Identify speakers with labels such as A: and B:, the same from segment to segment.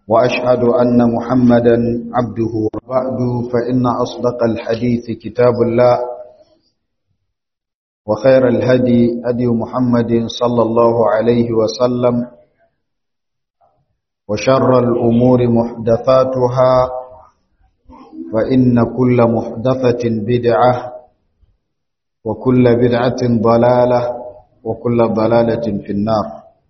A: وأشهد أن محمدا عبده وبعد فإن أصدق الحديث كتاب الله وخير الهدي هدي محمد صلى الله عليه وسلم وشر الأمور محدثاتها فإن كل محدثة بدعة وكل بدعة ضلالة وكل ضلالة في النار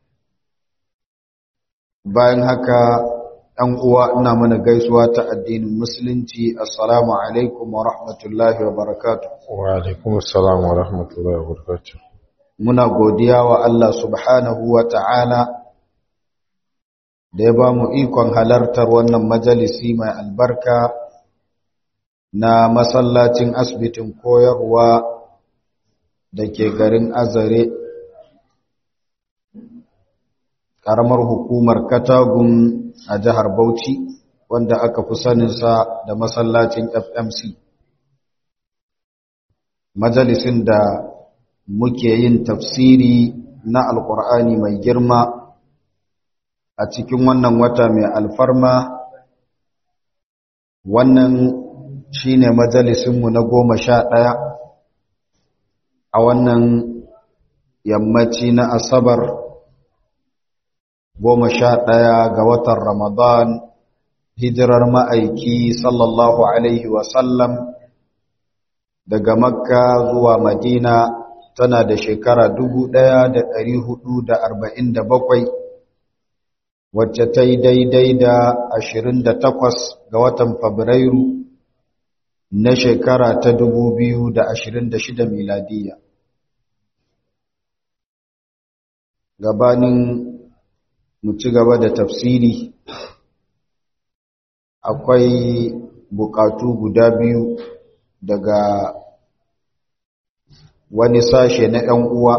A: bayan haka ɗan uwa ina mana gaisuwa ta addinin musulunci assalamu alaikum wa rahmatullahi wa barakatuh
B: wa alaikum assalam wa rahmatullahi wa barakatuh
A: muna godiya wa Allah subhanahu wa ta'ala da ya ba mu ikon halartar wannan majalisi mai albarka na masallacin asibitin koyarwa da ke garin azare ƙaramar hukumar katagun a jihar bauchi wanda aka fi saninsa da masallacin fmc majalisin da muke yin tafsiri na alƙur'ani mai girma a cikin wannan wata mai alfarma wannan shine majalisinmu na goma sha ɗaya a wannan yammaci na asabar goma sha ɗaya ga watan ramadan hijirar ma'aiki sallallahu alaihi wasallam daga makka zuwa madina tana da shekara dubu ɗaya da ɗari hudu da arba'in da bakwai wacce ta yi daidai da ashirin da takwas ga watan fabrairu na shekara ta dubu biyu da ashirin da shida miladiya gabanin mu ci gaba da tafsiri akwai bukatu guda biyu daga wani sashe na 'yan uwa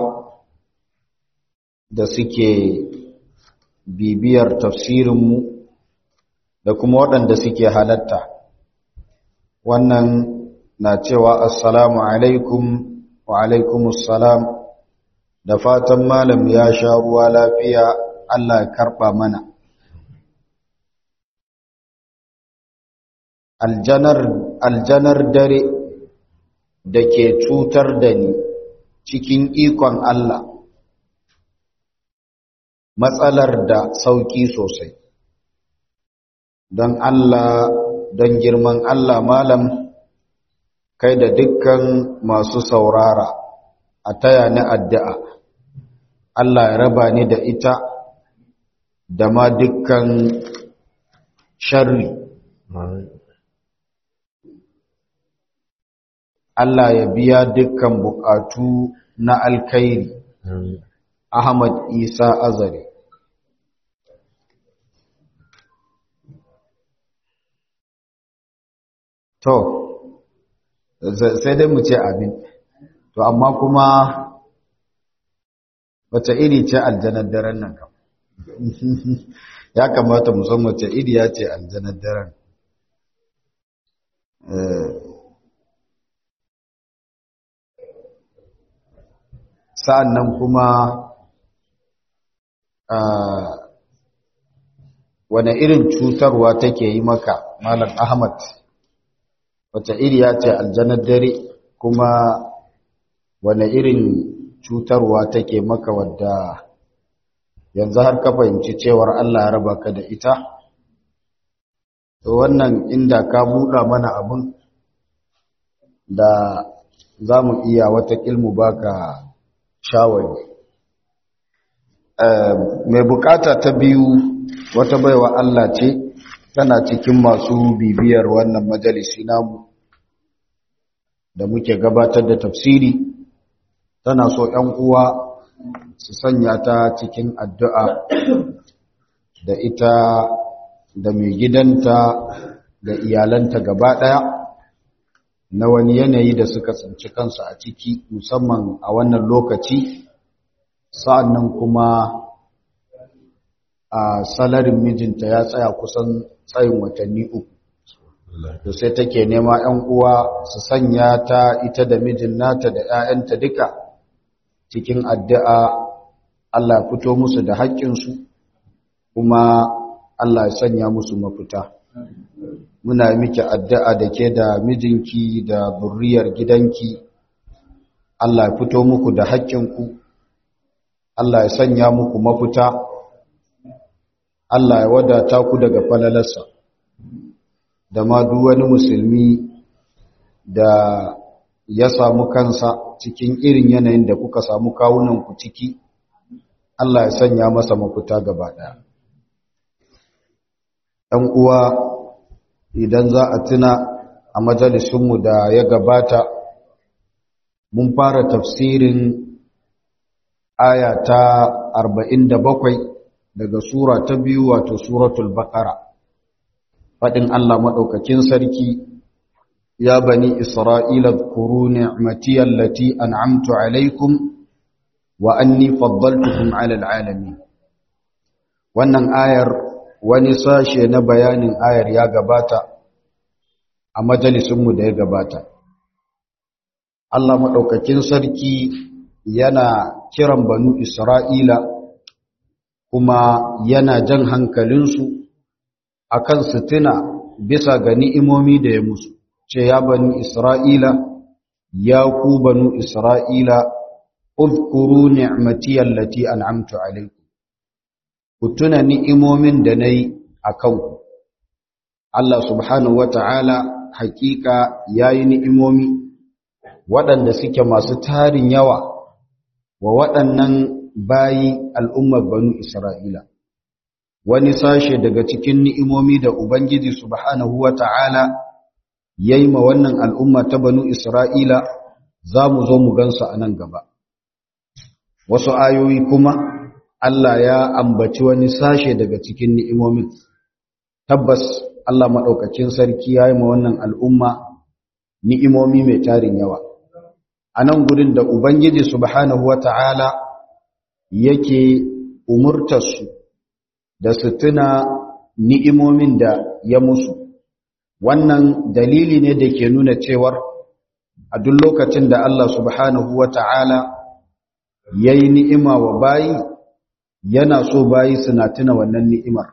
A: da suke bibiyar tafsirinmu da kuma waɗanda suke halatta wannan na cewa assalamu alaikum wa alaikumussalam da fatan malam ya sha ruwa lafiya Allah ya karɓa mana aljanar aljanar dare da ke cutar da ni cikin ikon Allah matsalar da sauki sosai don Allah don girman Allah malam kai da dukkan masu saurara a taya ni addu'a Allah ya raba ni da ita da ma dukkan sharri Allah ya biya dukkan bukatu na alkhairi Ahmad Isa Azare To, sai dai mu ce abin, to amma kuma wace iri ce aljanar daren nan kam. ya kamata mu san wace iri ya ce aljanar daren. Sa'an nan kuma wane irin cutarwa take yi maka, Malam Ahmad. wata iriya ce aljanar dare kuma wane irin cutarwa take maka wadda yanzu har ka fahimci cewar Allah ya raba ka da ita to wannan inda ka buɗa mana abin da za mu iya wata ilmu baka shawari mai bukata ta biyu wata baiwa Allah ce tana cikin masu bibiyar wannan majalisi namu da muke gabatar da tafsiri tana so ‘yan uwa su sanya ta cikin addu'a da ita da mai gidanta da iyalanta gaba ɗaya na wani yanayi da suka tsinci kansu a ciki musamman a wannan lokaci sa'an nan kuma a salarin mijinta ya tsaya kusan tsayin watanni uku to sai take nema ‘yan uwa su sanya ta ita da mijin nata da ‘ya'yanta duka cikin addu'a Allah fito musu da haƙƙinsu kuma Allah ya sanya musu mafita muna miki addu'a da ke da mijinki da burriyar gidanki Allah ya fito muku da haƙƙinku Allah ya sanya muku mafita Allah ya wadata ku daga falalarsa da ma duk wani musulmi da ya samu kansa cikin irin yanayin da kuka samu kawunanku ciki Allah ya sanya masa mafita gaba ɗaya ɗan uwa idan za a tuna a majalisunmu da ya gabata mun fara tafsirin aya ta 47 daga sura ta biyu wato suratul baqara fadin Allah madaukakin sarki ya bani isra'ila dhkuru ni'mati allati an'amtu alaykum wa anni faddaltukum 'ala al'alamin wannan ayar wani sashe na bayanin ayar ya gabata a majalisunmu da ya gabata Allah madaukakin sarki yana kiran banu Isra'ila kuma yana jan hankalinsu a kan su tuna bisa ga ni'imomi da ya musu, ce ya banu Isra'ila, ya ku banu Isra'ila, uzkuru ni'mati allati an'amtu alaikum. Ku tuna ni'imomin da na yi a kanku. Allah subhanahu wa ta'ala hakika ya yi ni'imomi waɗanda suke masu tarin yawa wa waɗannan bayi al'ummar banu Isra'ila. Wani sashe daga cikin ni'imomi da Ubangiji Subhanahu wa ta'ala ya yi ma wannan al'umma ta banu Isra'ila za mu zo mu gansu a nan gaba. Wasu ayoyi kuma Allah ya ambaci wani sashe daga cikin ni'imomin. Tabbas Allah maɗaukacin sarki ya yi ma wannan al'umma ni'imomi mai tarin yawa. A nan gudun da Ubangiji Subhanahu wa ta'ala yake umurtarsu da su tuna ni'imomin da ya musu wannan dalili ne da ke nuna cewar a duk lokacin da Allah subhanahu wa ta'ala ya yi ni'ima wa bayi yana so bayi suna tuna wannan ni'imar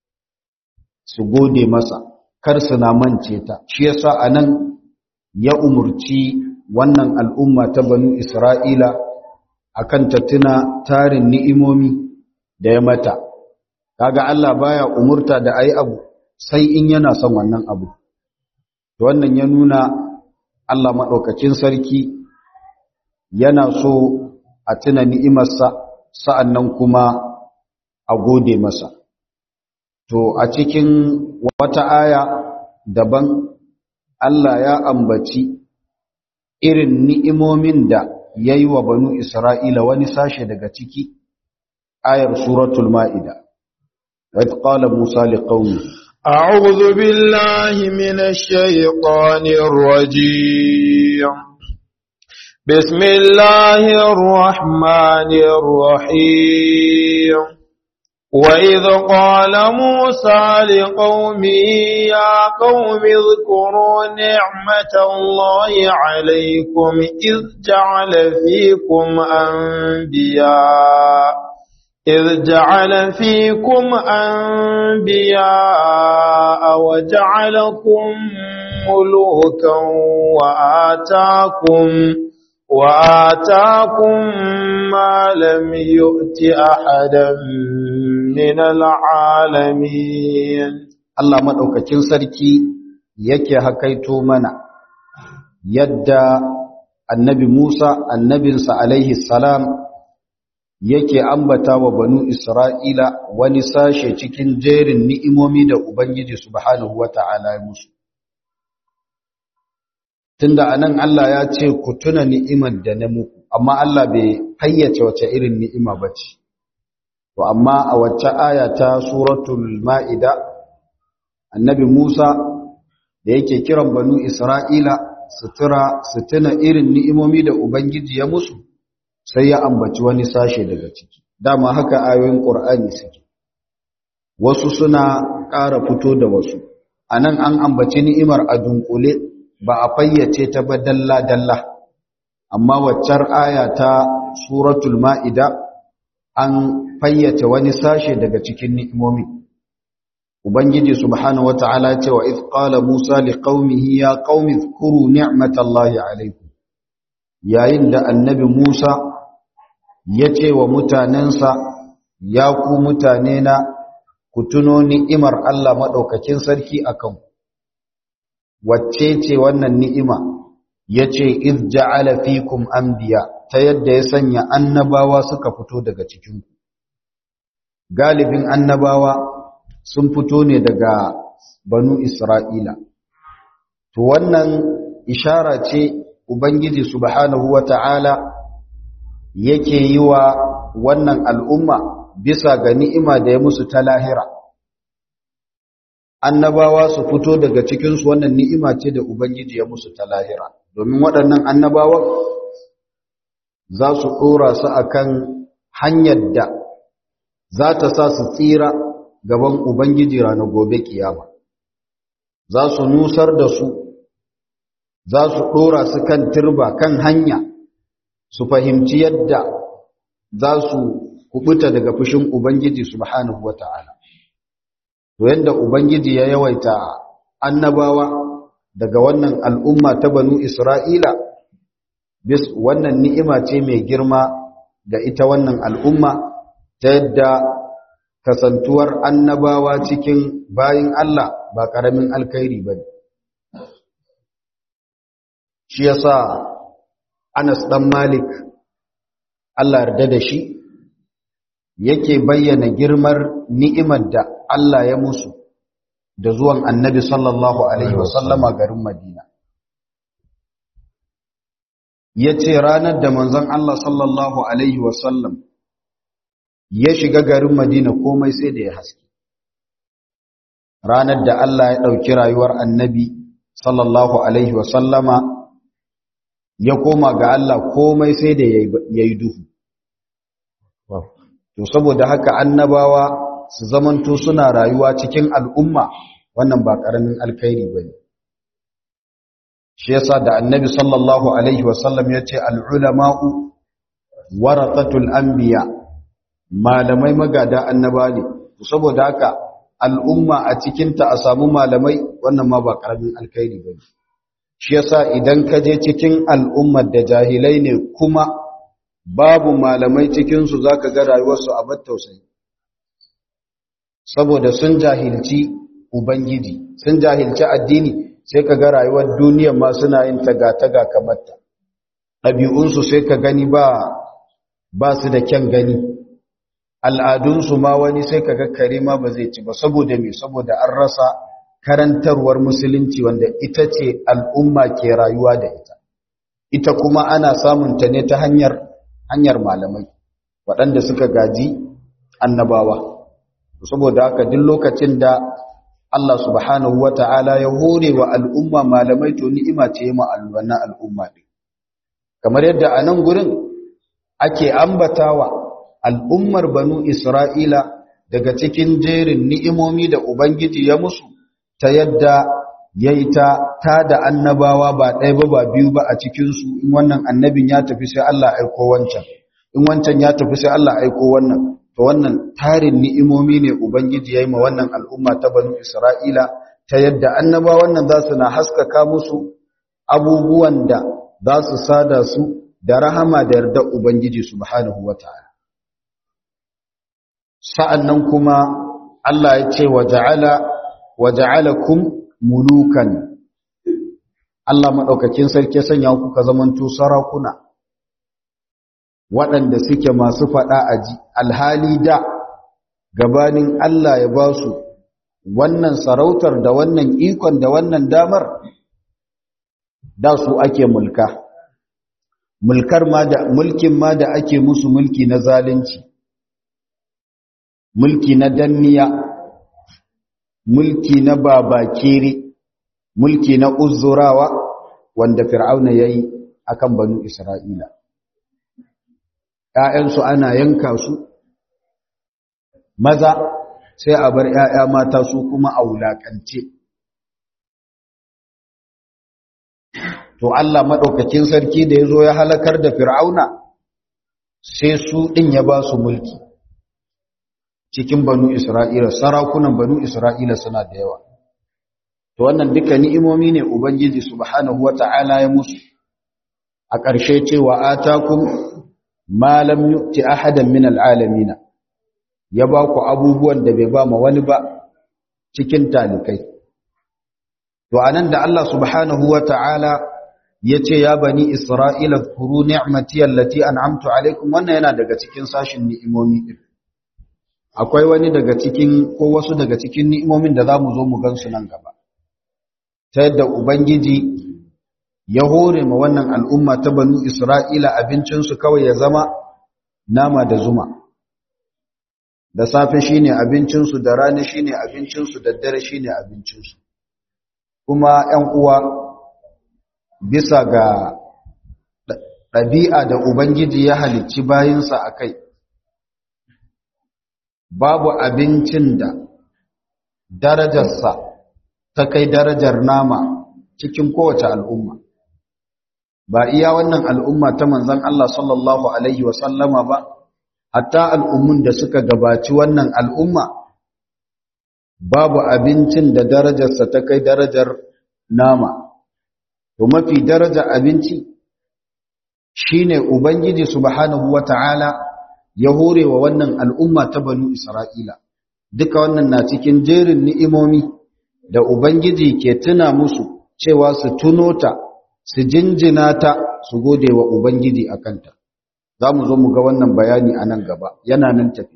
A: su gode masa kar suna mance ta shi yasa a nan ya umurci wannan al'umma ta banu isra'ila akan ta tuna tarin ni'imomi da ya mata kaga Allah baya umurta da ayi abu sai in yana son wannan abu to wannan ya nuna Allah madaukakin sarki yana so a tuna ni'imarsa sa'annan kuma a gode masa to a cikin wata aya daban Allah ya ambaci irin ni'imomin da ya yi wa banu Isra'ila wani sashe daga ciki, ayar Suratul Ma'ida, wadda ƙala Musa liƙauni.
B: أعوذ بالله من الشيطان الرجيم بسم الله الرحمن الرحيم وإذ قال موسى لقومه يا قوم اذكروا نعمة الله عليكم إذ جعل فيكم أنبياء إذ جعل فيكم أنبياء وجعلكم ملوكا وآتاكم وآتاكم ما لم يؤت أحدا من العالمين
A: Allah maɗaukakin sarki yake hakaito mana yadda annabi Musa annabinsa alaihi salam yake ambata wa banu Isra'ila wani sashe cikin jerin ni'imomi da Ubangiji subhanahu wa ta'ala ya musu. Tunda anan Allah ya ce ku tuna ni'imar da na muku, amma Allah bai fayyace wace irin ni'ima ba ce. To, amma a wacce aya ta Suratul Ma'ida, annabi Musa da yake kiran banu Isra'ila su tuna irin ni'imomi da Ubangiji ya musu, sai ya ambaci wani sashe daga ciki. Dama haka ayoyin ƙur'ani suke. Wasu suna ƙara fito da wasu. A nan an ambaci ni'imar a dunkule ba a fayyace ta ba dalla-dalla. Amma waccar aya ta Suratul Ma'ida an fayyace wani sashe daga cikin ni'imomi. ubangiji subhanahu wata'ala ce wa iz qala musa liqaumihi ya qaumi zkuru ni'matallahi alaykum yayin da annabi musa ya ce wa mutanensa ya ku mutane na ku tuno ni'imar Allah madaukakin sarki akan wacce ce wannan ni'ima yace iz ja'ala fikum anbiya ta yadda ya sanya annabawa suka fito daga cikin galibin annabawa sun fito ne daga banu Isra'ila. To wannan ishara ce Ubangiji subhanahu wa ta'ala yake yi wa wannan al'umma bisa ga ni'ima da ya musu ta lahira. Annabawa su fito daga cikinsu wannan ni'ima ce da Ubangiji ya musu ta lahira, domin waɗannan annabawan za su ɗora su a kan hanyar da za ta sa su tsira gaban Ubangiji ranar gobe kiyama za su nusar da su za su ɗora su kan turba kan hanya su fahimci yadda za su kubuta daga fushin Ubangiji subhanahu wata'ala to yadda Ubangiji ya yawaita annabawa daga wannan al'umma ta banu Isra'ila bis wannan ni'ima ce mai girma ga ita wannan al'umma ta yadda kasantuwar annabawa cikin bayin Allah ba ƙaramin alkairi ba ne. Shi ya sa Anas ɗan Malik, Allah yarda da shi, yake bayyana girmar ni'imar da Allah ya musu da zuwan annabi sallallahu Alaihi wasallama garin Madina. Ya ce ranar da manzon Allah sallallahu Alaihi wasallam ya shiga garin Madina komai sai da ya haske. Ranar da Allah ya ɗauki rayuwar annabi sallallahu Alaihi wasallama ya koma ga Allah komai sai da ya yi duhu. To, saboda haka annabawa su zamanto suna rayuwa cikin al'umma wannan ba ƙaramin alkairi ba ne. Shi yasa da annabi sallallahu Alaihi wasallam ya ce al'ulama'u waratatul anbiya malamai magada annaba ne saboda haka al'umma a cikinta a samu malamai wannan ma ba karamin alkhairi ba shi yasa idan ka je cikin al'ummar da jahilai ne kuma babu malamai cikinsu za ka ga rayuwarsu a tausayi saboda sun jahilci ubangiji sun jahilci addini sai ka ga rayuwar duniyar ma suna yin taga-taga kamar ta ɗabi'unsu sai ka gani ba ba su da kyan gani al'adunsu ma wani sai ka ga kare ma ba zai ci ba saboda me saboda an rasa karantarwar musulunci wanda ita ce al'umma ke rayuwa da ita ita kuma ana samun ta ne ta hanyar hanyar malamai waɗanda suka gaji annabawa saboda haka duk lokacin da Allah subhanahu wa ta'ala ya hore wa al'umma malamai to ni'ima ce ma wannan al'umma ɗin kamar yadda a nan gurin ake ambatawa al'ummar banu Isra'ila daga cikin jerin ni'imomi da Ubangiji ya musu ta yadda ya yi ta ta da annabawa ba ɗaya ba ba biyu ba a cikinsu in wannan annabin ya tafi sai Allah aiko wancan in wancan ya tafi sai Allah aiko wannan to wannan tarin ni'imomi ne Ubangiji ya yi ma wannan al'umma ta banu Isra'ila ta yadda annabawan nan za su na haskaka musu abubuwan da za su sada su da rahama da yarda Ubangiji subhanahu wa ta'ala. Sa'an nan kuma Allah ya ce wa ja'ala kum mulukan. Allah maɗaukakin sarki sanya kuka zamanto sarakuna, waɗanda suke masu faɗa a ji, alhali da gabanin Allah ya ba su wannan sarautar da wannan ikon da wannan damar, da su ake mulka. mulkar ma da mulkin ma da ake musu mulki na zalunci mulki na danniya mulki na babakere mulki na uzurawa wanda fir'auna yayi akan banu isra'ila ƴaƴansu ana yanka su maza sai a bar ƴaƴa mata su kuma a wulakance to Allah maɗaukakin sarki da ya zo ya halakar da fir'auna sai su ɗin ya ba su mulki cikin banu Isra'ila sarakunan banu Isra'ila suna da yawa to wannan duka ni'imomi ne ubangiji subhanahu wata'ala ya musu a ƙarshe cewa atakum ma lam yu'ti ahadan min al'alamin ya ba ku abubuwan da bai ba ma wani ba cikin talikai to anan da Allah subhanahu wata'ala yace ya bani isra'ila zkuru ni'mati allati an'amtu alaikum wannan yana daga cikin sashin ni'imomi din akwai wani daga cikin ko wasu daga cikin ni'imomin da zamu zo mu gansu nan gaba ta yadda ubangiji ya hore ma wannan al'umma ta banu isra'ila abincinsu kawai ya zama nama da zuma da safe shine abincinsu da rana shine abincinsu da dare shine abincinsu kuma ‘yan uwa bisa ga ɗabi'a da Ubangiji ya halicci bayinsa a kai, babu abincin da darajarsa ta kai darajar nama cikin kowace al'umma. Ba iya wannan al'umma ta manzan Allah sallallahu Alaihi wasallama ba, hatta al'ummun da suka gabaci wannan al'umma, babu abincin da darajarsa ta kai darajar nama. to mafi daraja abinci shine ubangiji subhanahu wata'ala ya hore wa wannan al'umma ta banu isra'ila duka wannan na cikin jerin ni'imomi da ubangiji ke tuna musu cewa su tuno ta su jinjina ta su gode wa ubangiji a kanta za mu zo mu ga wannan bayani a nan gaba yana nan tafi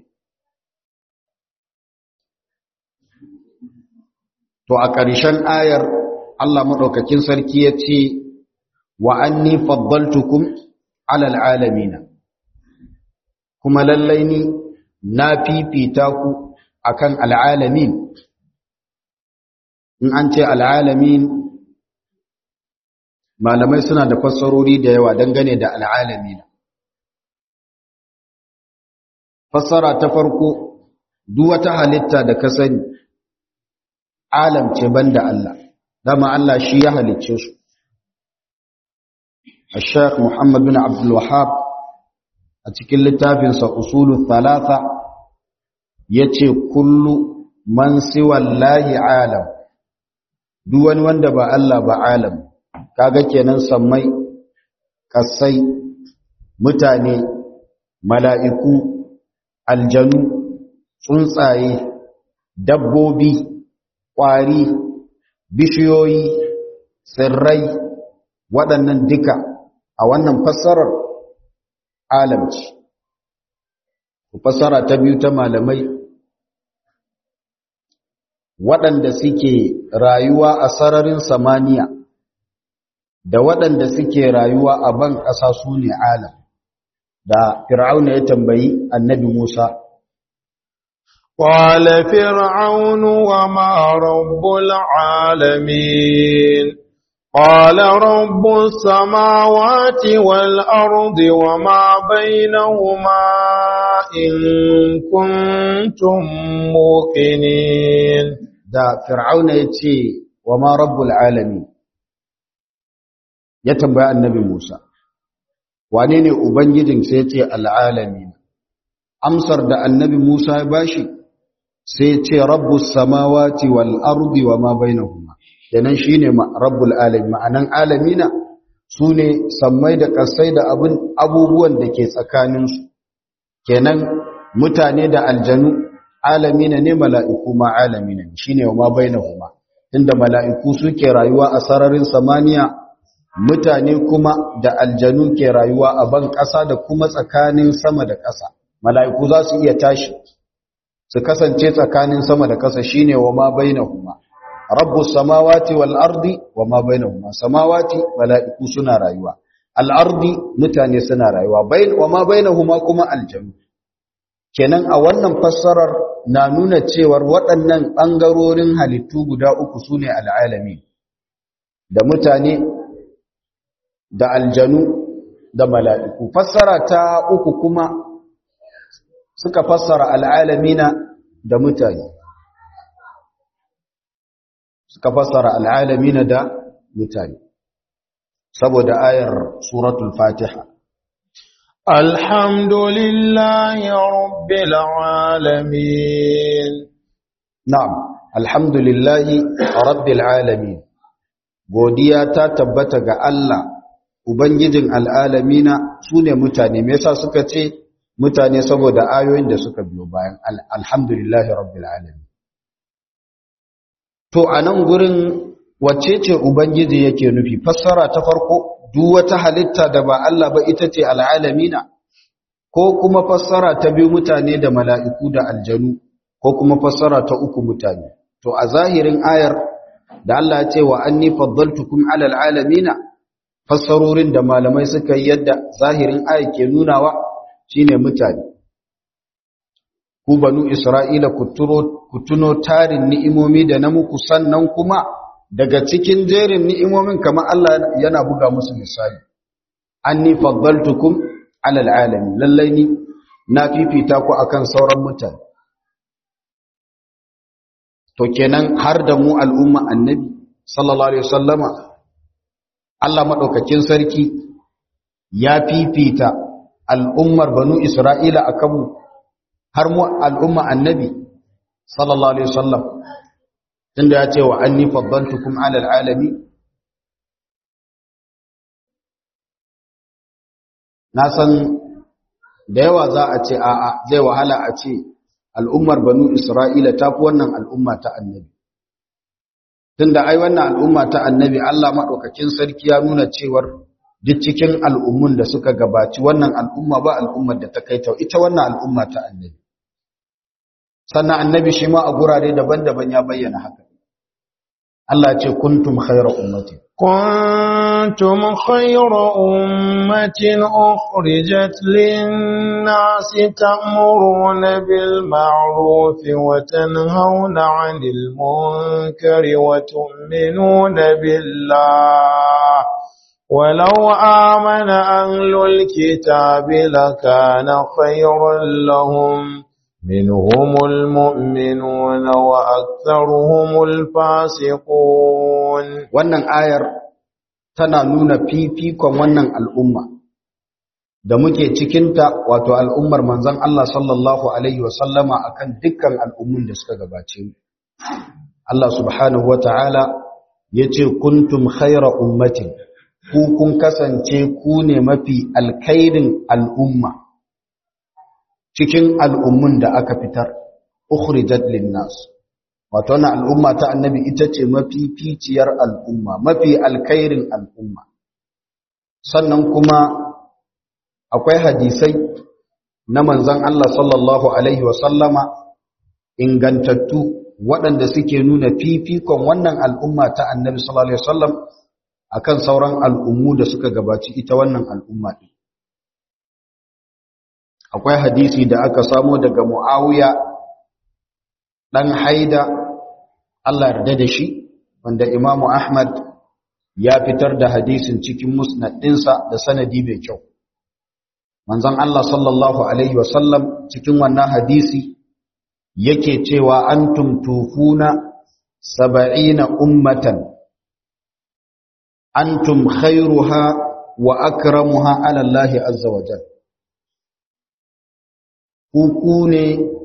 A: to a ƙarshen ayar Allah maɗaukakin sarki ya ce wa anni faddaltukum alal alamina kuma lallai ni na fifita ku akan al'alamin in an ce al'alamin malamai suna da fassarori da yawa dangane da al'alamina fassara ta farko duk wata halitta da ka sani alam ce banda Allah dama Allah shi ya halicce su الشيخ محمد بن عبد الوهاب a cikin littafinsa usulul thalatha yace kullu man siwallahi alam duk wani wanda ba Allah ba alam kaga kenan sammai kasai mutane mala'iku aljanu tsuntsaye dabbobi ƙwari bishiyoyi tsirrai waɗannan duka a wannan fassarar alamci fassara ta biyu ta malamai waɗanda suke rayuwa a sararin samaniya da waɗanda suke rayuwa a ban ƙasa su ne alam da fir'auna ya tambayi annabi musa
B: قال فرعون وما رب العالمين قال رب السماوات والأرض وما بينهما إن كنتم موقنين
A: da fir'auna ya ce wa ma rabbul alamin ya tambaya annabi Musa wane ne ubangijin sai ya ce al'alamin amsar da annabi Musa ya bashi sai ya ce rabbus samawati wal ardi wa ma bainahuma kenan shine rabbul alamin ma'anan alamina sune sammai da kasai da abun abubuwan da ke tsakaninsu kenan mutane da aljanu alamina ne mala'iku ma alamina shine wa ma bainahuma inda mala'iku suke rayuwa a sararin samaniya mutane kuma da aljanu ke rayuwa a ban ƙasa da kuma tsakanin sama da ƙasa mala'iku za su iya tashi su kasance tsakanin sama da ƙasa shine wa ma bainahuma rabbus samawati wal ardi wa ma bainahuma samawati mala'iku suna rayuwa al ardi mutane suna rayuwa bain wa ma bainahuma kuma aljanu kenan a wannan fassarar na nuna cewar waɗannan ɓangarorin halittu guda uku su ne al'alami da mutane da aljanu da mala'iku fassara ta uku kuma suka fassara al'alamina da mutane suka fassara al'alamina da mutane saboda ayar suratul fatiha
B: الحمد لله رب العالمين
A: na'am alhamdulillahi rabbil alamin godiya ta tabbata ga Allah ubangijin al'alamina sune mutane me yasa suka ce mutane saboda ayoyin da suka biyo bayan alhamdulillahi rabbil alamin to anan gurin wacce ce ubangiji yake nufi fassara ta farko duk wata halitta da ba Allah ba ita ce al'alamina ko kuma fassara ta biyu mutane da mala'iku da aljanu ko kuma fassara ta uku mutane to a zahirin ayar da Allah ya ce wa anni faddaltukum alal alamina fassarorin da malamai suka yi yadda zahirin ayar ke nunawa shine mutane ku banu isra'ila ku tuno tarin ni'imomi da na muku sannan kuma daga cikin jerin ni'imomin kamar Allah yana buga musu misali anni faddaltukum alal alamin lallai ni na fifita ku akan sauran mutane to kenan har da mu al'umma annabi sallallahu alaihi wasallama Allah madaukakin sarki ya fifita al'ummar banu Isra'ila akan mu har mu al'umma annabi sallallahu alaihi wasallam tunda ya ce wa anni faddaltukum ala alalamin na san da yawa za a ce a'a zai wahala a ce al'ummar banu Isra'ila ta fi wannan al'umma ta annabi. Tunda ai wannan al'umma ta annabi Allah maɗaukakin sarki ya nuna cewar duk cikin al'ummun da suka gabaci wannan al'umma ba al'ummar da ta kai ta ita wannan al'umma ta annabi. Sannan annabi shi ma a gurare daban-daban ya bayyana haka. Allah ce kuntum khairar ummati.
B: كنتم خير أمة أخرجت للناس تأمرون بالمعروف وتنهون عن المنكر وتؤمنون بالله ولو آمن أهل الكتاب لكان خيرا لهم منهم المؤمنون وأكثرهم الفاسقون
A: wannan ayar tana nuna fifikon wannan al'umma da muke cikinta wato al'ummar manzon Allah sallallahu alaihi wasallama akan dukkan al'ummun da suka gabace mu Allah subhanahu wata'ala yace kuntum khayra ummatin ku kun kasance ku ne mafi alkhairin al'umma cikin al'ummun da aka fitar ukhrijat linnas wato wannan al'umma ta annabi ita ce mafi ficiyar al'umma mafi alkhairin al'umma sannan kuma akwai hadisai na manzon Allah sallallahu alaihi wa sallama ingantattu waɗanda suke nuna fifikon wannan al'umma ta annabi sallallahu alaihi wasallam akan sauran al'ummu da suka gabaci ita wannan al'umma ɗin akwai hadisi da aka samo daga Muawiya dan Haida Allah yarda da shi wanda Imam Ahmad ya fitar da hadisin cikin musnad ɗinsa da sanadi mai kyau manzon Allah sallallahu alaihi wasallam cikin wannan hadisi yake cewa antum tufuna sab'ina ummatan antum khairuha wa akramuha ala Allah azza wa jalla ku ne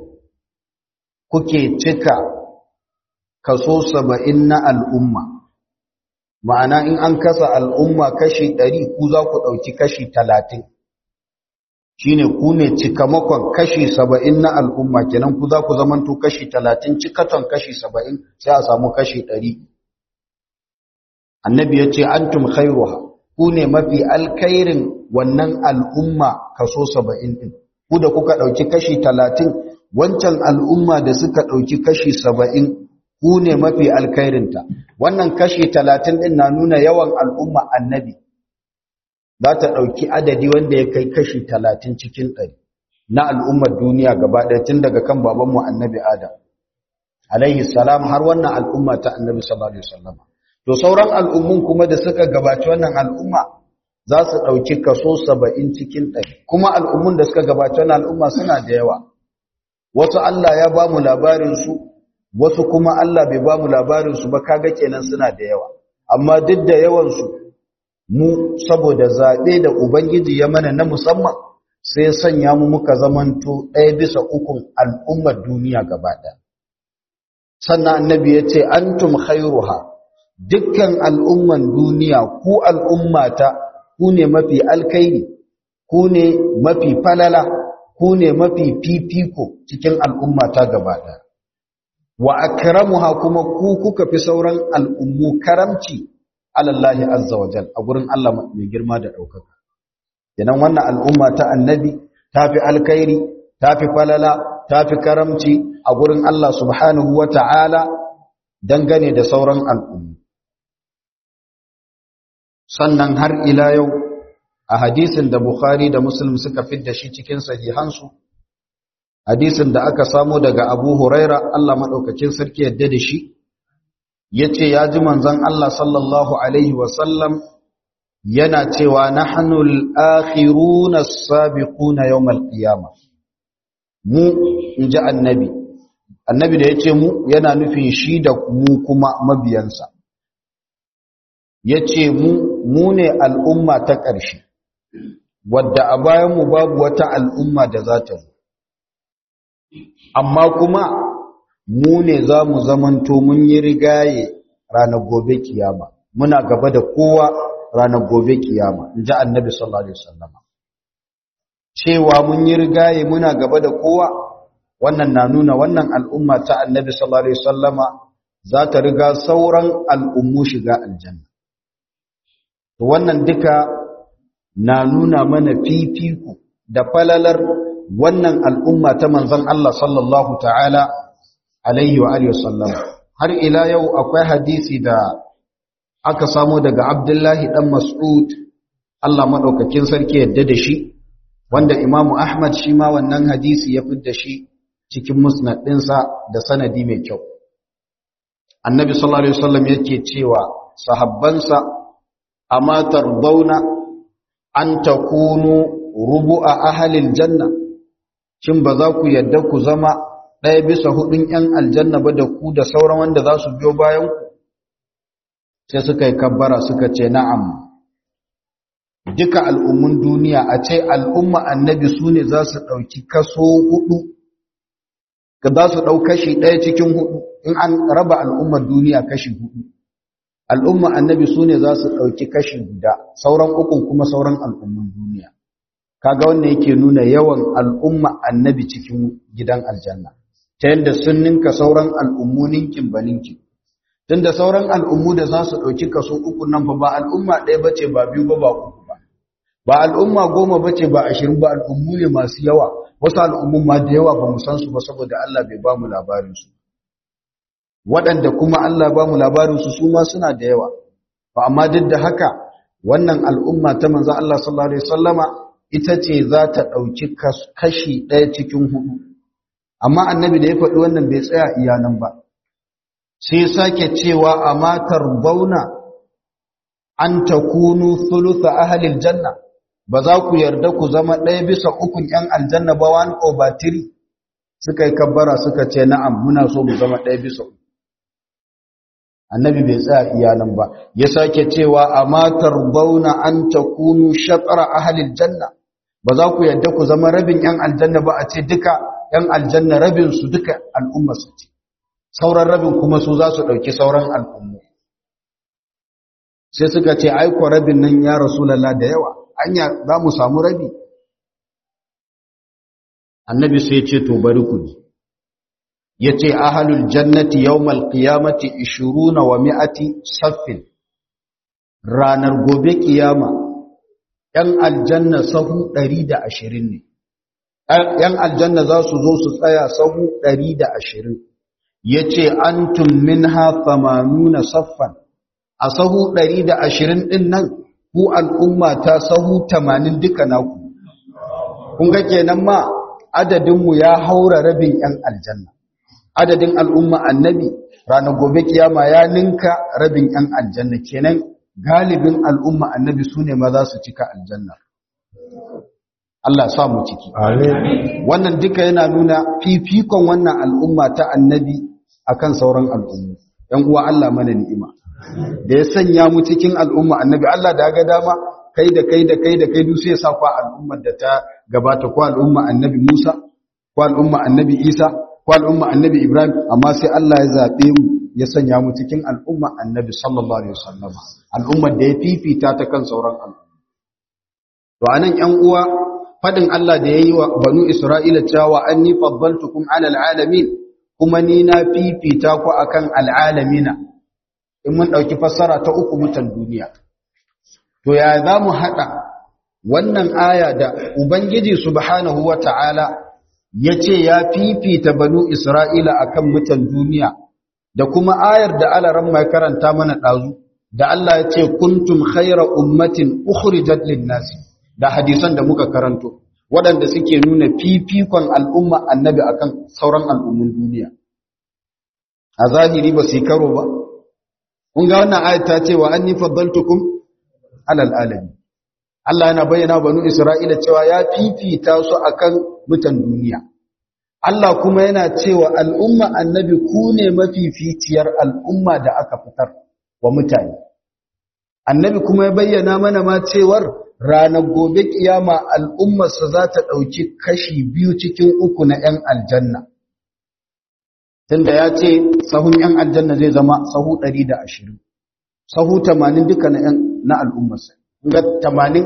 A: kuke cika kaso saba'in na al'umma ma'ana in an kasa al'umma kashi ɗari ku za ku ɗauki kashi talatin shi ne ku ne cikamakon kashi saba'in na al'umma kenan ku za ku zamanto kashi talatin cikaton kashi saba'in sai a samu kashi ɗari annabi ya ce an tum khairuha ku ne mafi alkairin wannan al'umma kaso saba'in ɗin ku da kuka ɗauki kashi talatin wancan al'umma da suka ɗauki kashi saba'in ku ne mafi alkairinta wannan kashi talatin ɗin na nuna yawan al'umma annabi za ta ɗauki adadi wanda ya kai kashi talatin cikin ɗari na al'ummar duniya gaba ɗaya tun daga kan babanmu annabi adam alaihi salam har wannan al'umma ta annabi sallallahu alaihi wasallam to sauran al'ummun kuma da suka gabaci wannan al'umma za su ɗauki kaso saba'in cikin ɗari kuma al'ummun da suka gabaci wannan al'umma suna da yawa wasu Allah ya ba mu labarinsu wasu kuma Allah bai ba mu labarinsu ba kaga kenan suna da yawa amma duk da yawansu mu saboda zaɓe da Ubangiji ya mana na musamman sai sanya mu muka zamanto ɗaya bisa ukun al'ummar duniya gaba ɗaya sannan annabi ya ce antum khairuha dukkan al'umman duniya ku al'ummata ku ne mafi alkairi ku ne mafi falala ku ne mafi fifiko cikin al'ummata gaba ɗaya wa akramuha kuma ku kuka fi sauran al'ummu karamci alallahi azza wa jal a gurin Allah mai girma da ɗaukaka idan wannan al'umma ta annabi ta fi alkairi ta fi falala ta fi karamci a gurin Allah subhanahu wa ta'ala dangane da sauran al'ummu sannan har ila yau a hadisin da Bukhari da Muslim suka fidda shi cikin sahihansu hadisin da aka samo daga Abu Huraira Allah madaukakin sarki yadda da shi yace ya ji manzon Allah sallallahu alaihi wasallam yana cewa nahnu al-akhiruna as-sabiquna yawm al-qiyamah mu inji annabi annabi da yace mu yana nufin shi da mu kuma mabiyansa yace mu mu ne al'umma ta ƙarshe wadda a bayan mu babu wata al'umma da za ta zo amma kuma mu ne za mu zamanto mun yi rigaye ranar gobe kiyama muna gaba da kowa ranar gobe kiyama in ji annabi sallallahu alaihi wasallama cewa mun yi rigaye muna gaba da kowa wannan na nuna wannan al'umma ta annabi sallallahu alaihi wasallama za ta riga sauran al'ummu shiga aljanna to wannan duka na nuna mana fifiko da falalar wannan al'umma ta manzon Allah sallallahu ta'ala alaihi wa alihi wasallam har ila yau akwai hadisi da aka samu daga Abdullahi dan Mas'ud Allah madaukakin sarki yadda da shi wanda Imam Ahmad shi ma wannan hadisi ya fidda shi cikin musnad ɗinsa da sanadi mai kyau Annabi sallallahu alaihi wasallam yake cewa sahabbansa amma tardawna an takunu rubu'a ahlil janna shin ba za ku yadda ku zama ɗaya bisa hudun ‘yan aljanna ba da ku da sauran wanda za su biyo bayan ku sai suka yi kabbara suka ce na'am duka al'ummun duniya a ce al'umma annabi su ne za su ɗauki kaso hudu ka za su ɗau kashi ɗaya cikin hudu in an raba al'ummar duniya kashi hudu al'umma annabi su ne za su ɗauki kashi guda sauran ukun kuma sauran al'ummun duniya kaga wannan yake nuna yawan al'umma annabi cikin gidan aljanna ta yadda sun ninka sauran al'ummu ninkin ba ninkin tunda sauran al'ummu da za su ɗauki kaso uku nan fa ba al'umma ɗaya ba ce ba biyu ba ba uku ba ba al'umma goma ba ce ba ashirin ba al'ummu ne masu yawa wasu al'ummun ma da yawa ba mu san su ba saboda Allah bai ba mu labarinsu waɗanda kuma Allah ba mu labarinsu su ma suna da yawa ba amma duk da haka wannan al'umma ta manzo Allah sallallahu alaihi wasallama ita ce za ta ɗauki kashi ɗaya cikin hudu amma annabi da ya faɗi wannan bai tsaya iya nan ba sai sake cewa a matar bauna an ta kunu thulutha ahalil janna ba za ku yarda ku zama ɗaya bisa ukun ‘yan aljanna ba one over three suka yi kabbara suka ce na'am muna so mu zama ɗaya bisa uku annabi bai tsaya iya nan ba ya sake cewa a matar bauna an ta kunu shatsara ahalil janna ba za ku yarda ku zama rabin ‘yan aljanna ba a ce duka ‘yan aljanna rabin su duka al'umma su ce sauran rabin kuma su za su ɗauki sauran al'ummu sai suka ce aiko rabin nan ya rasulallah da yawa anya za mu samu rabi annabi sai ce to bari ku ji ya ce ahalul jannati yawmal qiyamati ishiruna wa mi'ati saffin ranar gobe kiyama ‘yan aljanna sahu ɗari da ashirin ne ‘yan aljanna za su zo su tsaya sahu ɗari da ashirin ya ce an tummin nuna saffan a sahu ɗari da ashirin ɗin nan ku al'umma ta sahu tamanin duka naku kun ga kenan ma adadinmu ya haura rabin ‘yan aljanna adadin al'umma annabi ranar gobe kiyama ya ninka rabin ‘yan aljanna kenan galibin al'umma annabi su ne ma za su cika aljanna Allah sa mu ciki. Wannan duka yana nuna fifikon wannan al'umma ta annabi akan sauran al'ummu. ‘Yan uwa Allah mana ni'ima. Da ya sanya mu cikin al'umma annabi Allah da ga dama kai da kai da kai da kai duk sai ya sa ku al'ummar da ta gabata ko al'umma annabi Musa ko al'umma annabi Isa ko al'umma annabi Ibrahim amma sai Allah ya zabe mu ya sanya mu cikin al'umma annabi sallallahu alaihi wasallam al'ummar da ya fifita ta kan sauran al'umma to anan ƴan uwa fadin Allah da yayi wa banu Isra'ila cewa anni faddaltukum ala alalamin kuma ni na fifita ku akan alalamina in mun dauki fassara ta uku mutan duniya to ya za mu hada wannan aya da ubangiji subhanahu wataala yace ya fifita banu Isra'ila akan mutan duniya da kuma ayar da alaran mai karanta mana ɗazu da Allah ya ce kuntum khaira ummatin ukhrijat lin-nasi da hadisan da muka karanto waɗanda suke nuna fifikon al'umma annabi akan sauran al'ummun duniya a zahiri ba su karo ba kun ga wannan ayat ta ce wa anni faddaltukum alal alamin Allah yana bayyana banu Isra'ila cewa ya fifita su akan mutan duniya Allah kuma yana cewa al'umma annabi ku ne mafificiyar al'umma da aka fitar wa mutane. Annabi kuma ya bayyana mana ma cewar ranar gobe kiyama al'ummarsa za ta ɗauki kashi biyu cikin uku na ‘yan aljanna. Tunda ya ce sahun ‘yan aljanna zai zama sahu ɗari da ashirin, sahu tamanin duka na al'ummarsa. Ga tamanin,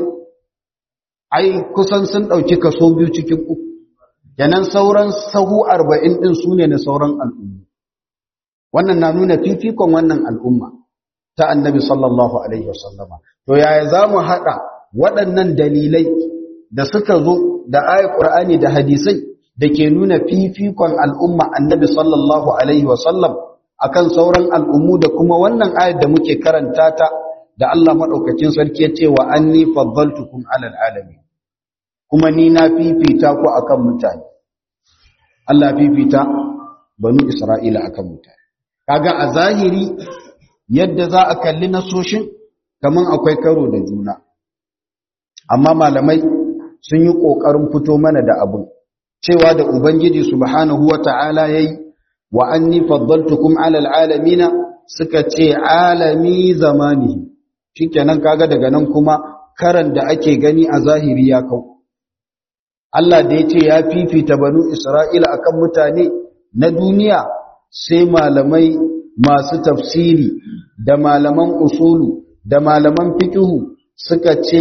A: ai kusan sun ɗauki kaso biyu cikin uku. yanan sauran sahu arba'in ɗin su ne na sauran al'umma wannan na nuna fifikon wannan al'umma ta annabi sallallahu alaihi wasallama to yaya za mu haɗa waɗannan dalilai da suka zo da ayat ƙur'ani da hadisai da ke nuna fifikon al'umma annabi sallallahu alaihi wasallam akan sauran al'ummu da kuma wannan ayat da muke karanta ta da Allah maɗaukacin sarki ya ce wa anni faddaltukum alal alamin kuma ni na fifita ku akan mutane Allah fifita banu Isra'ila akan mutane kaga a zahiri yadda za a kalli nasoshin kaman akwai karo da juna amma malamai sun yi kokarin fito mana da abun cewa da ubangiji subhanahu wata'ala yayi wa anni faddaltukum 'ala al'alamina suka ce alami zamani shikenan kaga daga nan kuma karan da ake gani a zahiri ya kau Allah da ya ce ya fifita banu Isra'ila akan mutane na duniya sai malamai masu tafsiri da malaman usulu da malaman fikihu suka ce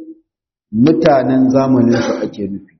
A: mutanen zamaninsu ake nufi.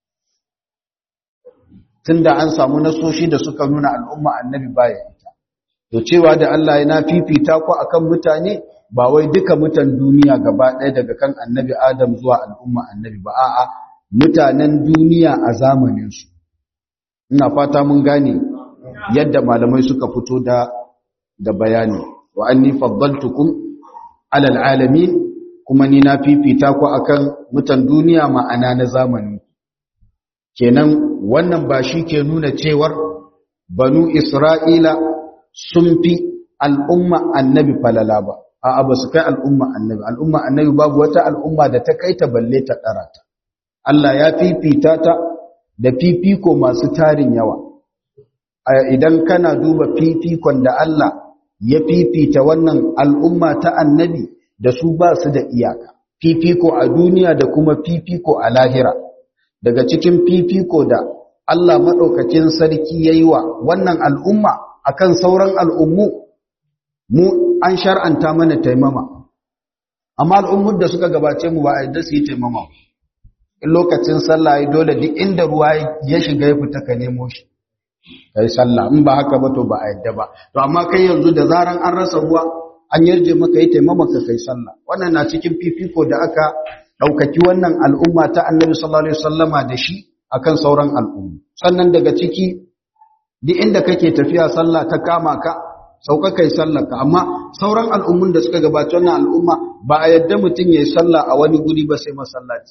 A: Tunda an samu nasoshi da suka nuna al'umma annabi baya ita. To cewa da Allah yana fifita ku akan mutane ba wai duka mutan duniya gaba ɗaya daga kan annabi Adam zuwa al'umma annabi ba a'a mutanen duniya a zamaninsu ina fata mun gane yadda malamai suka fito da da bayani wa anni faddaltukum alal alamin kuma ni na fifita ku akan mutan duniya ma'ana na zamani kenan wannan ba shi ke nuna cewar banu isra'ila sun fi al'umma annabi falala ba a'a ba su kai al'umma annabi al'umma annabi babu wata al'umma da ta kai ta balle ta ɗarata Allah ya fifita ta da fifiko masu tarin yawa idan kana duba fifikon da Allah ya fifita wannan al'umma ta annabi da su ba su da iyaka fifiko a duniya da kuma fifiko a lahira daga cikin fifiko da Allah maɗaukakin sarki ya yi wa wannan al'umma akan sauran al'ummu mu an shar'anta mana taimama amma al'ummar da suka gabace mu ba a yadda su yi taimama in lokacin sallah ya dole duk inda ruwa ya shiga ya fita ka nemo shi kai sallah in ba haka ba to ba a yadda ba to amma kai yanzu da zaran an rasa ruwa an yarje maka yi taimama ka kai sallah wannan na cikin fifiko da aka ɗaukaki wannan al'umma ta annabi sallallahu alaihi wasallama da shi akan sauran al'umma sannan daga ciki duk inda kake tafiya sallah ta kama ka sauka kai sallar ka amma sauran al'ummun da suka gabaci wannan al'umma ba a yadda mutum ya yi sallah a wani guri ba sai masallaci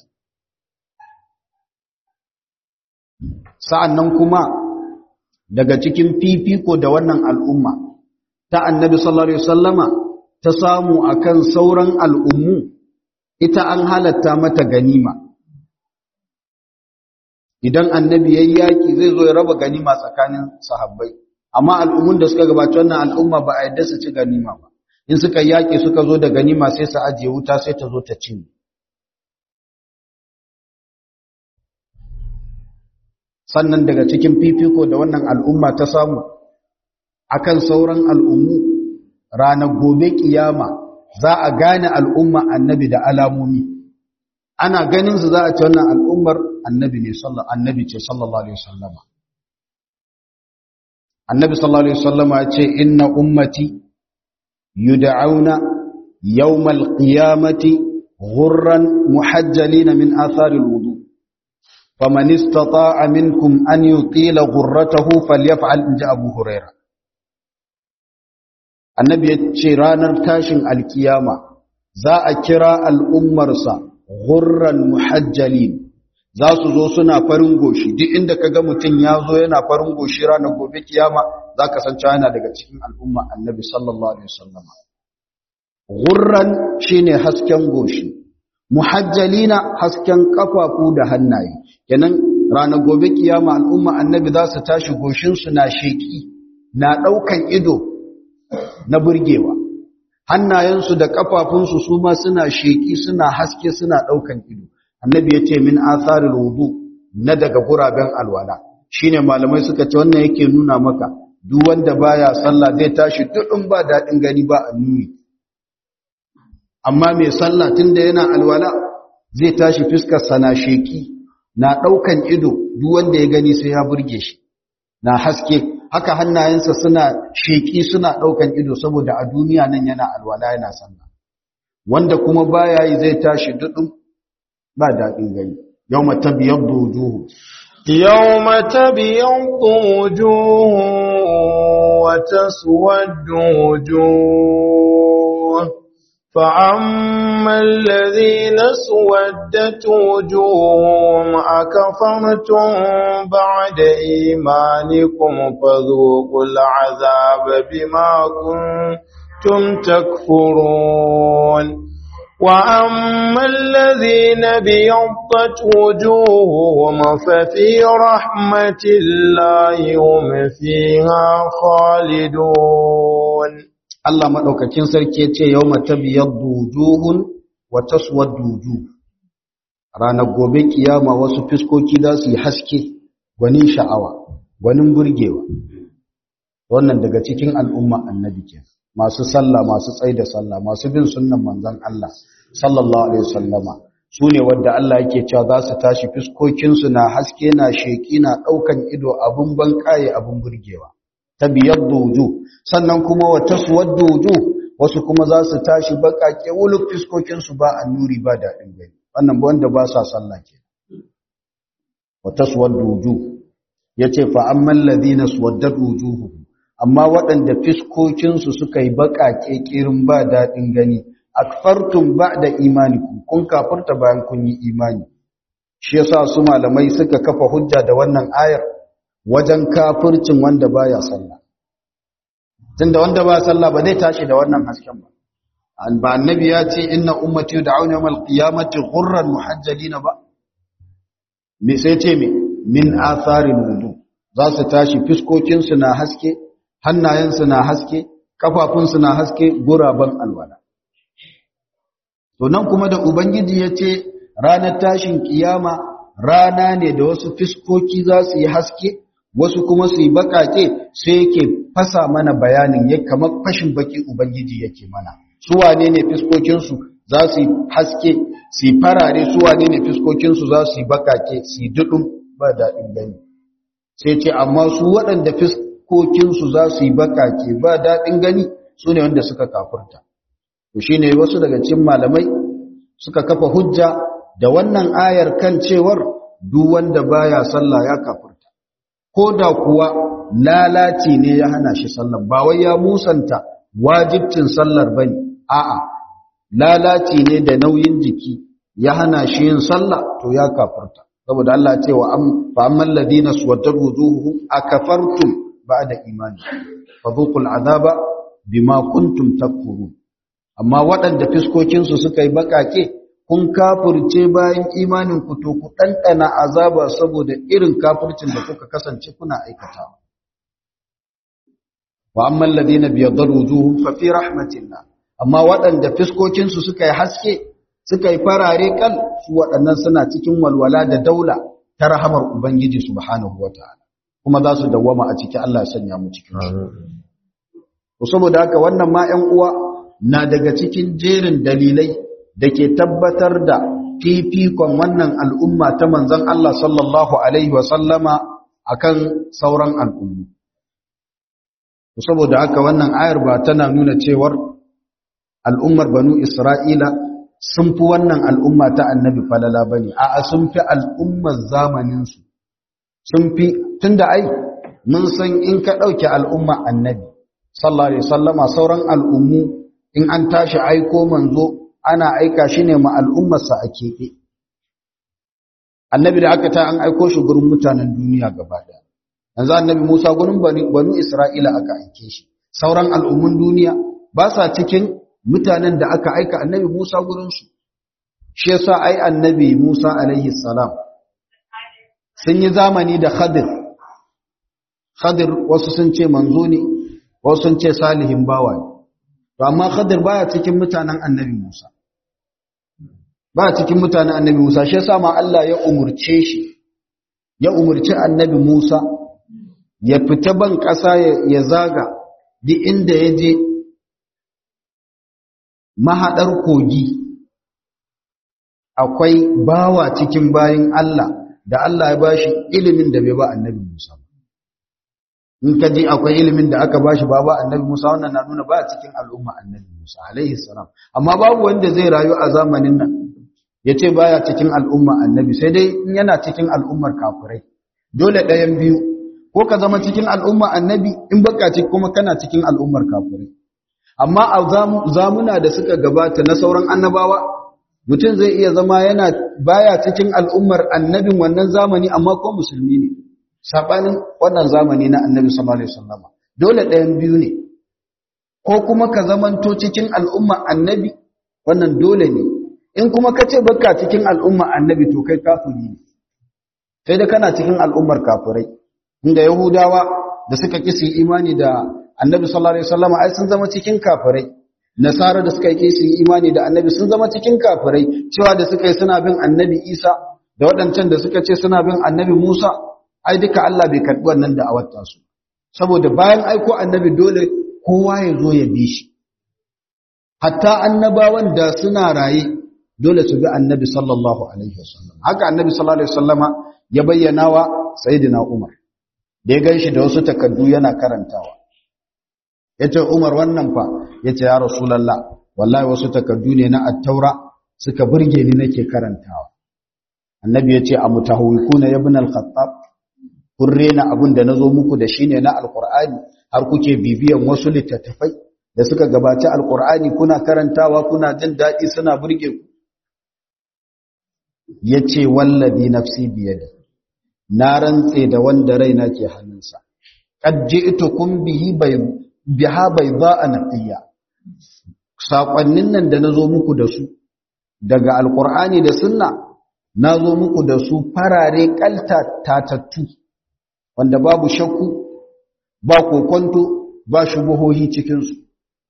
A: sa'annan kuma daga cikin fifiko da wannan al'umma ta annabi sallallahu alaihi wasallama ta samu akan sauran al'ummu ita an halatta mata ganima idan annabi yayi yaki zai zo ya raba ganima tsakanin sahabbai amma al'ummun da suka gabaci wannan al'umma ba a yadda su ci ganima ba in suka yaki suka zo da ganima sai su ajiye wuta sai ta zo ta ci sannan daga cikin fifiko da wannan al'umma ta samu akan sauran al'ummu ranar gobe kiyama za a gane al'umma annabi da alamomi ana ganin su za a ce wannan al'ummar annabi ne annabi ce sallallahu alaihi wasallama annabi sallallahu alaihi wasallama ya ce inna ummati yud'auna yawmal qiyamati ghurran muhajjalina min atharil wudu faman istata'a minkum an yutila ghurratahu falyaf'al inja abu hurairah annabi ya ce ranar tashin alkiyama za a kira al'ummarsa ghurran muhajjalin za su zo suna farin goshi duk inda ka ga mutum ya zo yana farin goshi ranar gobe kiyama za ka san yana daga cikin al'umma annabi sallallahu alaihi wasallama ghurran shine hasken goshi muhajjalina hasken kafafu da hannaye kenan ranar gobe kiyama al'umma annabi za su tashi goshinsu na sheki na ɗaukan ido na burgewa hannayensu da kafafunsu su ma suna sheki suna haske suna ɗaukan ido annabi ya ce min atharil wudu na daga guraben alwala shine malamai suka ce wannan yake nuna maka duk wanda baya sallah zai tashi dudun ba dadin gani ba annuri amma mai sallah tunda yana alwala zai tashi fiskar sana sheki na daukan ido duk wanda ya gani sai ya burge shi na haske haka hannayensa suna sheki suna daukan ido saboda a duniya nan yana alwala yana sallah wanda kuma baya yi zai tashi dudun ba daɗin gani yau mata biyar dojuhu
B: yau mata biyar dojuhu wata suwar dojuhu فأما الذين سودت وجوههم أكفرتم بعد إيمانكم فذوقوا العذاب بما كنتم تكفرون وأما الذين بيضت وجوههم ففي رحمة الله هم فيها خالدون
A: Allah maɗaukakin sarki ce yau mata biyar dujuhun wata suwar duju ranar gobe kiyama wasu fiskoki za su yi haske gwanin sha'awa gwanin burgewa wannan daga cikin al'umma annabi ke masu sallah masu tsaye da sallah masu bin sunnan manzon Allah sallallahu alaihi wasallama su ne wadda Allah yake cewa za su tashi fiskokinsu na haske na sheki na ɗaukan ido abun ban kaye abun burgewa ta biyar dojo sannan kuma wa taswar dojo wasu kuma za su tashi baƙaƙe wuluk fiskokinsu ba a nuri ba daɗin gani wannan wanda ba sa sallah ke wa taswar dojo ya ce fa'amman ladina suwaddar dojo amma waɗanda fiskokinsu suka yi baƙaƙe ƙirin ba daɗin gani akfartum ba da imani kun kafurta bayan kun yi imani shi yasa su malamai suka kafa hujja da wannan ayar wajen kafircin wanda baya sallah tunda wanda ba sallah ba zai tashi da wannan hasken ba an ba annabi ya ce inna ummati yud'auna yawmal qiyamati ghurran muhajjalina ba me sai ce me min atharil wudu za su tashi fiskokin su na haske hannayen su na haske kafafun su na haske guraban alwala to nan kuma da ubangiji ya ce ranar tashin kiyama rana ne da wasu fiskoki za su yi haske wasu kuma su yi bakake sai yake fasa mana bayanin ya kamar fashin baki ubangiji yake mana su wane ne fiskokinsu za su yi haske su yi farare su wane ne fiskokinsu za su yi bakake su yi duɗin ba daɗin gani sai ce amma su waɗanda fiskokinsu za su yi bakake ba daɗin gani su ne wanda suka kafurta to shi ne wasu daga cikin malamai suka kafa hujja da wannan ayar kan cewar duk wanda baya sallah ya kafurta ko da kuwa lalaci ne ya hana shi sallar ba wai ya musanta wajibcin sallar bane a'a lalaci ne da nauyin jiki ya hana shi yin sallah to ya kafurta saboda Allah ya ce wa fa ammal ladina suwatat wujuhuhum akafartum ba'da imani fadhuqul azaba bima kuntum takfurun amma waɗanda fiskokinsu suka yi bakake kun kafurce bayan imanin ku to ku ɗanɗana azaba saboda irin kafurcin da kuka kasance kuna aikatawa wa amman ladina biyaddar wujuhum fa fi rahmatillah amma waɗanda fiskokin su suka yi haske suka yi farare kal su waɗannan suna cikin walwala da daula ta rahamar ubangiji subhanahu wataala kuma za su dawwama a ciki Allah ya sanya mu cikin su saboda haka wannan ma 'yan uwa na daga cikin jerin dalilai da ke tabbatar da fifikon wannan al'umma ta manzon Allah sallallahu alaihi wa sallama akan sauran al'ummu saboda haka wannan ayar ba tana nuna cewar al'ummar banu Isra'ila sun fi wannan al'umma ta annabi falala ba ne, a sun fi al'ummar zamaninsu, sun fi, tun da ai, mun san in ka ɗauke al'umma annabi, sallari sallama sauran al'ummu in an tashi aiko manzo ana aika shi ne ma al'ummarsa a keɓe. Annabi da aka ta an aiko shi gurin mutanen duniya gaba ɗaya. Yanzu annabi Musa gurin banu Isra'ila aka aike shi, sauran al'ummun duniya ba sa cikin mutanen da aka aika annabi Musa gurinsu shi yasa ai annabi Musa alaihi salam sun yi zamani da Khadir Khadir wasu sun ce manzo ne wasu sun ce salihin bawa ne to amma Khadir baya cikin mutanen annabi Musa baya cikin mutanen annabi Musa shi yasa ma Allah ya umurce shi ya umurci annabi Musa ya fita ban ƙasa ya zaga duk inda ya je mahaɗar kogi akwai bawa cikin bayin Allah da Allah ya bashi ilimin da bai ba annabi Musa in ka ji akwai ilimin da aka bashi ba ba annabi Musa wannan na nuna ba cikin al'umma annabi Musa alaihi salam amma babu wanda zai rayu a zamanin nan ya ce baya cikin al'umma annabi sai dai in yana cikin al'ummar kafirai dole ɗayan biyu ko ka zama cikin al'umma annabi in baka ci kuma kana cikin al'ummar kafirai amma a zamuna da suka gabata na sauran annabawa mutum zai iya zama yana baya cikin al'ummar annabin wannan zamani amma ko musulmi ne sabanin wannan zamani na annabi sallallahu alaihi wasallam dole ɗayan biyu ne ko kuma ka zamanto cikin al'umma annabi wannan dole ne in kuma ka ce baka cikin al'umma annabi to kai kafiri ne sai da kana cikin al'ummar kafirai inda yahudawa da suka kisi imani da annabi sallallahu alaihi wasallam ai sun zama cikin kafirai nasara da suka yi su imani da annabi sun zama cikin kafirai cewa da suka yi suna bin annabi isa da waɗancan da suka ce suna bin annabi musa ai duka allah bai karɓi wannan da awatta su saboda bayan aiko annabi dole kowa ya zo ya bi shi hatta annabawan da suna raye dole su bi annabi sallallahu alaihi wasallam haka annabi sallallahu alaihi wasallama ya bayyana wa sayyidina umar da ya ganshi da wasu takaddu yana karantawa yace umar wannan fa yace ya rasulullah wallahi wasu takaddu ne na at-taura suka burge ni nake karantawa annabi yace a mutahawikuna ibn al-khattab kun rena abin da nazo muku da shine na alqur'ani har kuke bibiyan wasu littattafai da suka gabaci alqur'ani kuna karantawa kuna jin dadi suna burge ku yace wallazi nafsi biyadi na rantse da wanda raina ke hannunsa qad ji'tukum bihi bay biha bayda'a naqiya sakonnin nan da nazo muku da su daga alqur'ani da sunna nazo muku da su farare kalta tatattu wanda babu shakku ba kokonto ba shubuhohi cikin su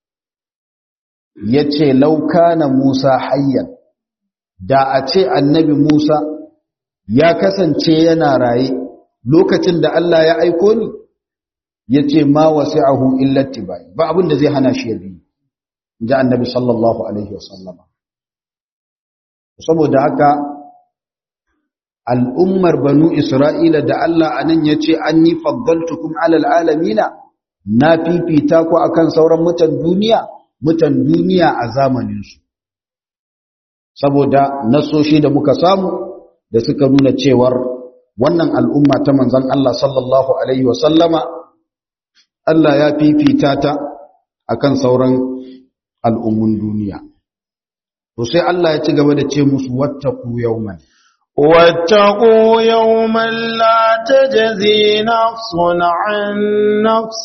A: yace laukana Musa hayyan da a ce annabi Musa ya kasance yana raye lokacin da Allah ya aiko ni ya ce ma wasi'ahu illa tibai ba abin da zai hana shi ya bi inji annabi sallallahu alaihi wasallama saboda haka al'ummar banu isra'ila da Allah anan ya ce an yi faddaltukum alal alamina na fifita ku akan sauran mutan duniya mutan duniya a zamaninsu saboda nasoshi da muka samu da suka nuna cewar wannan al'umma ta manzan Allah sallallahu Alaihi wasallama Allah ya fifita ta akan sauran al'ummun duniya. To sai Allah ya ci gaba da ce musu wattaku yauman.
B: واتقوا يوما لا تجزي نفس عن نفس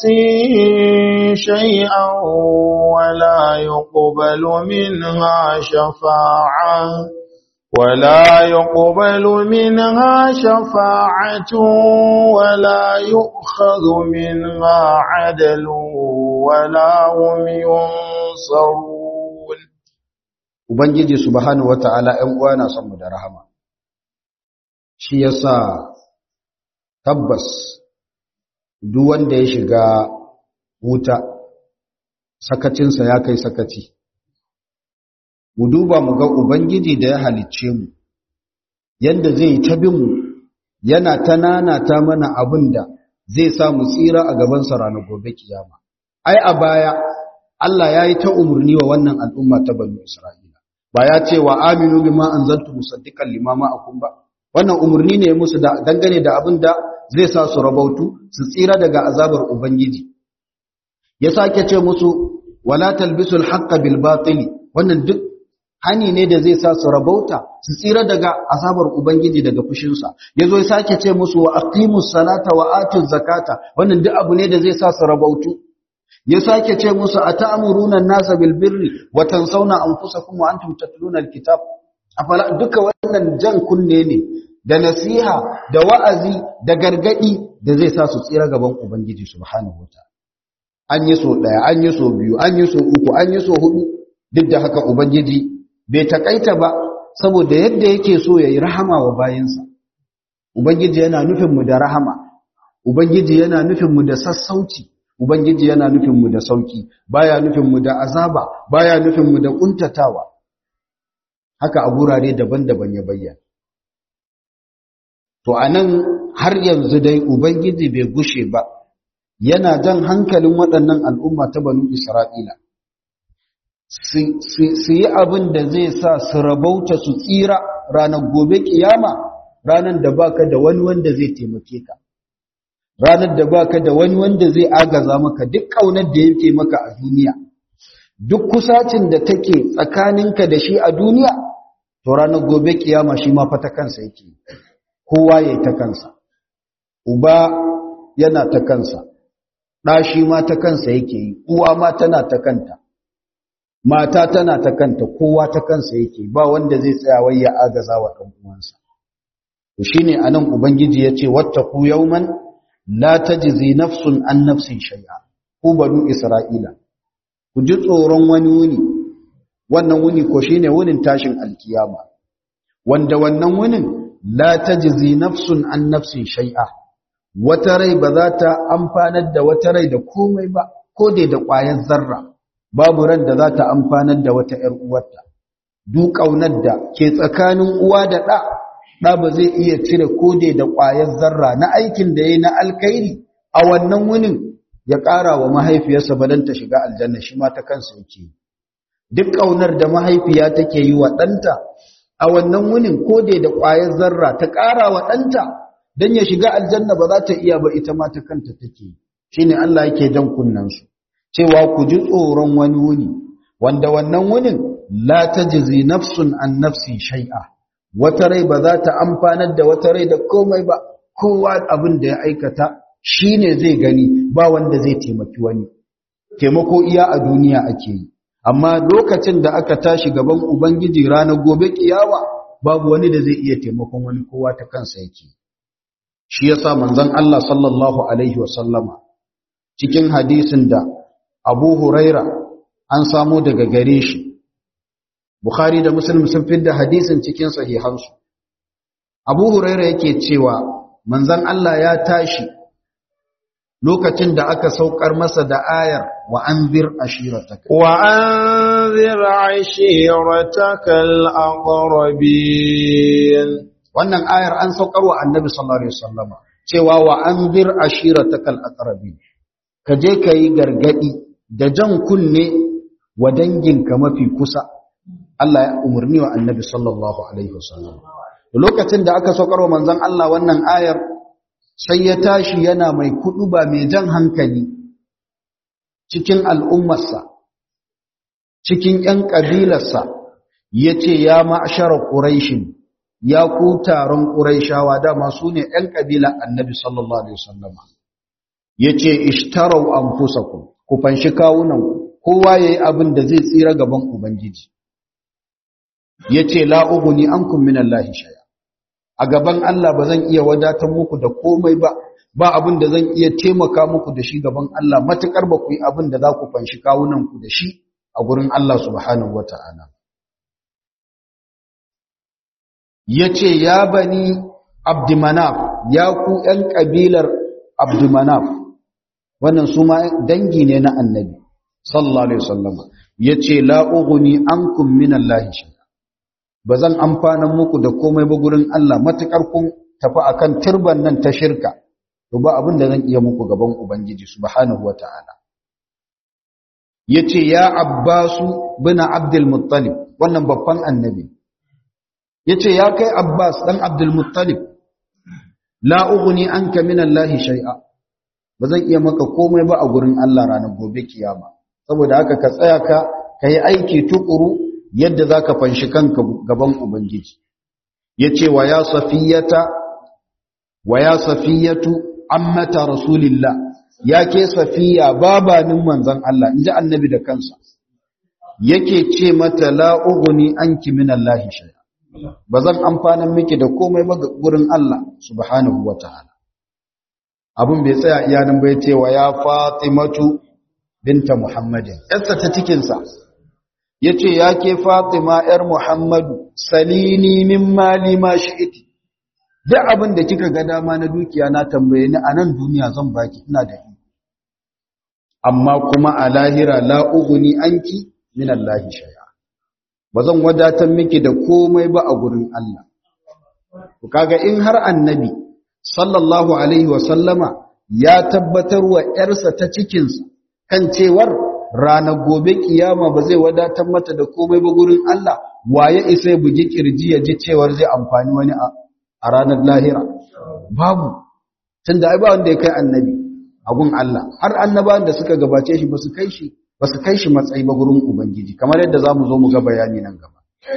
B: شيئا ولا يقبل منها شفاعة ولا يقبل منها شفاعة ولا يؤخذ منها عدل ولا هم ينصرون
A: Ubangiji subhanahu wata'ala ‘yan uwana son mu da rahama, shi yasa tabbas duk wanda ya shiga wuta sakacinsa ya kai sakaci mu duba mu ga ubangiji da ya halicce mu yanda zai yi ta bin mu yana ta nanata mana abin da zai sa mu tsira a gabansa ranar gobe kiyama ai a baya Allah ya yi ta umarni wa wannan al'umma ta banu Isra'ila ba ya ce wa aminu bima anzaltu musaddiqan limama akum ba wannan umarni ne musu da dangane da abin da zai sa su rabautu su tsira daga azabar ubangiji ya sake ce musu wala talbisul haqqa bil batili wannan duk hani ne da zai sa su rabauta su tsira daga azabar ubangiji daga fushinsa yazo ya sake ce musu wa aqimus salata wa atuz zakata wannan duk abu ne da zai sa su rabautu ya sake ce musu ata'muruna an-nasa bil birri wa tansawna anfusakum wa antum tatluna al-kitab afala duka wannan jan kunne ne da nasiha da wa'azi da gargadi da zai sa su tsira gaban ubangiji subhanahu wataala an yi so daya an yi so biyu an yi so uku an yi so hudu duk da haka ubangiji bai takaita ba saboda yadda yake so yayi rahama wa bayinsa ubangiji yana nufin mu da rahama ubangiji yana nufin mu da sassauci ubangiji yana nufin mu da sauki baya nufin mu da azaba baya nufin mu da kuntatawa haka a gurare daban-daban ya bayyana to anan har yanzu dai ubangiji bai gushe ba yana jan hankalin waɗannan al'umma ta banu isra'ila su yi abin da zai sa su rabauta su tsira ranar gobe kiyama ranar da baka da wani wanda zai taimake ka ranar da baka da wani wanda zai agaza maka duk ƙaunar da yake maka a duniya duk kusacin da take tsakaninka da shi a duniya to ranar gobe kiyama shi ma fa ta kansa yake kowa yayi ta kansa uba yana ta kansa ɗa shi ma ta kansa yake yi uwa ma tana ta kanta mata tana ta kanta kowa ta kansa yake ba wanda zai tsaya wai ya agaza wa ɗan uwansa to shine anan ubangiji yace wattaqu yawman la tajzi nafsun an nafsin shay'a ku banu isra'ila ku ji tsoron wani wuni wannan wuni ko shine wunin tashin alkiyama wanda wannan wunin la tajzi nafsun an nafsin shay'a wata rai ba za ta amfanar da wata rai da komai ba ko dai da ƙwayar zarra babu ran da za ta amfanar da wata ‘yar uwarta duk ƙaunar da ke tsakanin uwa da ɗa ɗa ba zai iya cire ko dai da ƙwayar zarra na aikin da ya na alkairi a wannan wunin ya ƙara wa mahaifiyarsa ba don ta shiga aljanna shi ma ta kansa yake duk ƙaunar da mahaifiya take yi wa ɗanta a wannan wunin ko dai da ƙwayar zarra ta ƙara wa ɗanta don ya shiga aljanna ba za ta iya ba ita ma ta kanta take shi ne Allah yake jan kunnansu cewa ku ji tsoron wani wuni wanda wannan wunin la tajzi nafsun an nafsin shay'a wata rai ba za ta amfanar da wata rai da komai ba kowa abin da ya aikata shine zai gani ba wanda zai taimaki wani taimako iya a duniya ake yi amma lokacin da aka tashi gaban ubangiji ranar gobe kiyawa babu wani da zai iya taimakon wani kowa ta kansa yake shi yasa manzon Allah sallallahu alaihi wasallama cikin hadisin da Abu Huraira an samu daga gare shi Bukhari da Muslim sun fidda hadisin cikin sahihansu Abu Huraira yake cewa manzon Allah ya tashi lokacin da aka saukar masa da ayar wa anzir ashirataka
B: wa anzir ashiratakal aqrabin
A: wannan ayar an saukar wa annabi sallallahu alaihi wasallama cewa wa anzir ashiratakal aqrabin ka je kai gargadi da jan kunne wa danginka mafi kusa Allah ya umarni wa annabi sallallahu alaihi wasallam lokacin da aka saukar wa manzon Allah wannan ayar sai ya tashi yana mai kuduba mai jan hankali cikin al'ummarsa cikin ‘yan ƙabilarsa ya ce ya ma'ashara ƙuraishin ya ku taron ƙuraishawa dama su ne ‘yan ƙabila annabi sallallahu Alaihi wasallama ya ce ishtarau an fusa ku ku fanshi kawunanku kowa ya yi abin da zai tsira gaban ubangiji ya ce la'uguni an kumminan lahi shaya a gaban Allah ba zan iya wadatar muku da komai ba ba abin da zan iya taimaka muku da shi gaban Allah matukar ba ku yi abin da za ku fanshi kawunanku da shi a gurin Allah subhanahu wata'ala yace ya bani abdumanaf ya ku ‘yan ƙabilar abdumanaf wannan su ma dangi ne na annabi sallallahu alaihi wasallama ya ce la'uguni an kumminan lahishi ba zan amfanan muku da komai ba gurin Allah matuƙar kun tafi akan turban nan ta shirka to ba abin da zan iya muku gaban ubangiji subhanahu wata'ala yace ya abbasu bin abdul muttalib wannan babban annabi yace ya kai abbas dan abdul muttalib la ughni anka min allahi shay'a ba zan iya maka komai ba a gurin Allah ranar gobe kiyama saboda haka ka tsaya ka kai aiki tukuru yadda zaka fanshi kanka gaban ubangiji yace wa ya safiyata wa ya safiyatu ammata rasulillah ya ke safiya babanin manzon Allah inji annabi da kansa yake ce mata la ughni anki min allahi shay'a bazan amfanan miki da komai ba gurin Allah subhanahu wataala abun bai tsaya iya nan bai ce wa ya fatimatu binta muhammadin yarsa ta cikin sa yace ya ke fatima yar muhammadu salini min mali ma shi'iti duk abin da kika ga dama na dukiya na tambaye ni a nan duniya zan baki ina da iko amma kuma a lahira la ughni anki min Allah shay'a bazan wadatar miki da komai ba a gurin Allah to kaga in har annabi sallallahu alaihi wa sallama ya tabbatar wa yarsa ta cikin sa kan cewar ranar gobe kiyama ba zai wadatar mata da komai ba gurin Allah waye isa ya bugi kirji ya ji cewar zai amfani wani a ranar lahira babu tunda ai ba wanda ya kai annabi agun Allah har annabawan da suka gabace shi basu kai shi basu kai shi matsayi ba gurin ubangiji kamar yadda zamu zo mu ga bayani nan gaba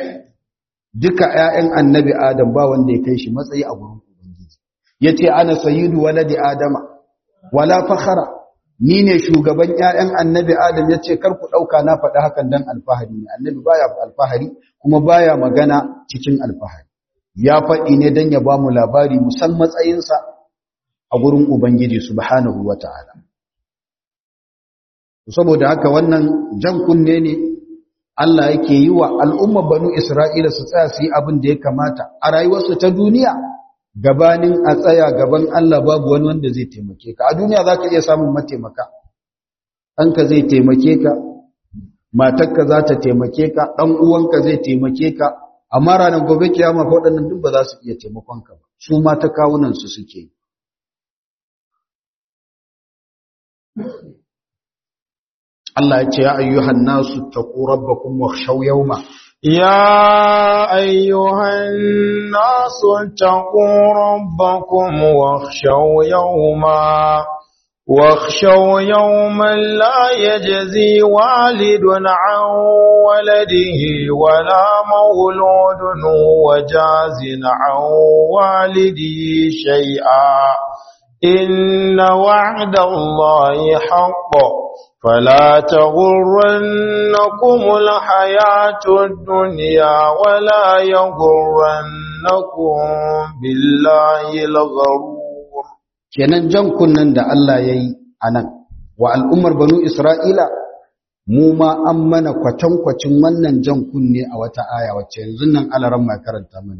A: duka ƴaƴan annabi adam ba wanda ya kai shi matsayi a gurin ubangiji yace ana sayyidu waladi adama wala fakhara ni ne shugaban ƴaƴan annabi adam yace kar ku dauka na faɗi hakan dan alfahari ne annabi baya alfahari kuma baya magana cikin alfahari ya faɗi ne dan ya ba mu labari musan matsayinsa a gurin Ubangiji subhanahu wa ta'ala. Saboda haka wannan jan kunne ne Allah yake yi wa al'umma banu Isra'ila su tsaya su yi abin da ya kamata a rayuwarsu ta duniya gabanin a tsaya gaban Allah babu wani wanda zai taimake ka. A duniya za ka iya samun mataimaka, ɗanka zai taimake ka, matakka za ta taimake ka, ɗan uwanka zai taimake ka, amma ranar gobe kiyama waɗannan duk ba za su iya taimakonka ba, su ma ta kawunansu suke yi. Allah ya ce ya ayyuhan nasu taqu rabbakum wakhshaw yawma
B: يا أيها الناس اتقوا ربكم واخشوا يوما واخشوا يوما لا يجزي والد عن ولده ولا مولود وجاز عن والده شيئا إن وعد الله حق فلا تغرنكم الحياة الدنيا ولا يغرنكم بالله الغرور
A: kenan jan kunnan da Allah ya yi a nan wa al'ummar banu Isra'ila mu ma an mana kwatankwacin wannan jan kunne a wata aya wacce yanzu nan alaran ma karanta mana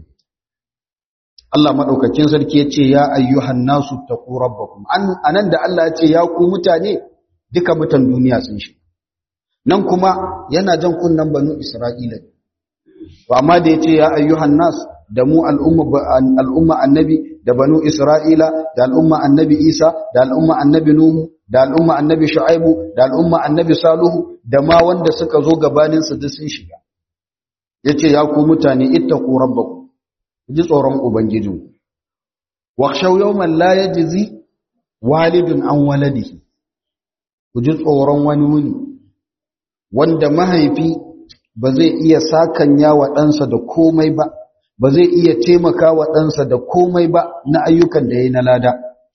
A: Allah maɗaukakin sarki ya ce ya ayyuhan nasu taqu rabbakum anan da Allah ya ce ya ku mutane duka mutan duniya sun shi nan kuma yana jan kunnan banu Isra'ila to amma da ya ce ya ayyuhan nas da mu al'umma annabi da banu Isra'ila da al'umma annabi Isa da al'umma annabi Nuhu da al'umma annabi Shu'aibu da al'umma annabi Salihu da ma wanda suka zo gabanin su duk sun shiga yace ya ku mutane ittaqu rabbakum ji tsoron ubangijinku wakhshaw yawman la yajzi walidun an waladihi ku ji tsoron wani wuni wanda mahaifi ba zai iya sakanya wa ɗansa da komai ba ba zai iya taimaka wa ɗansa da komai ba na ayyukan da ya yi na lada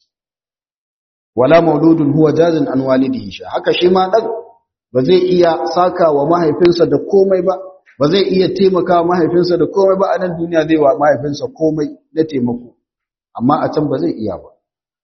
A: wala mauludun huwa jazin an walidihi sha haka shi ma ɗan ba zai iya saka wa mahaifinsa da komai ba ba zai iya taimaka wa mahaifinsa da komai ba a nan duniya zai wa mahaifinsa komai na taimako amma a can ba zai iya ba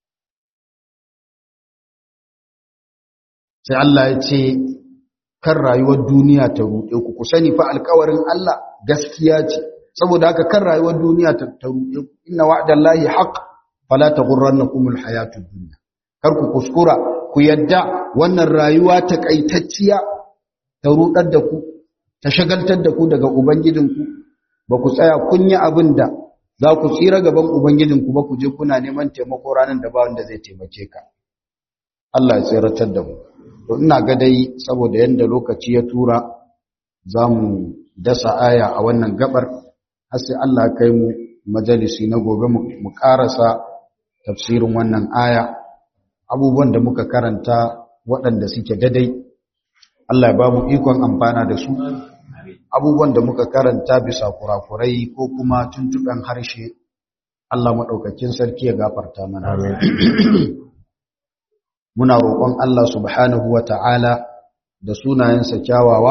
A: sai Allah ya ce kan rayuwar duniya ta ruɗe ku ku sani fa alƙawarin Allah gaskiya ce saboda haka kan rayuwar duniya ta ruɗe inna wa'dallahi haqq fala taghurrannakum alhayatud dunya kar ku kuskura ku yadda wannan rayuwa ta kaitacciya ta rudar da ku ta shagaltar da ku daga ubangijinku ba ku tsaya kun yi abin da za ku tsira gaban ubangijinku ba ku je kuna neman taimako ranar da ba wanda zai taimake ka Allah ya tsiratar da mu to ina ga dai saboda yanda lokaci ya tura za mu dasa aya a wannan gabar har sai Allah ya kai mu majalisi na gobe mu karasa tafsirin wannan aya abubuwan da muka karanta waɗanda suke dadai Allah ya ba mu ikon amfana da su abubuwan da muka karanta bisa kurakurai ko kuma tuntuɓen harshe Allah maɗaukakin sarki ya gafarta mana muna roƙon Allah subhanahu wa ta'ala da sunayensa kyawawa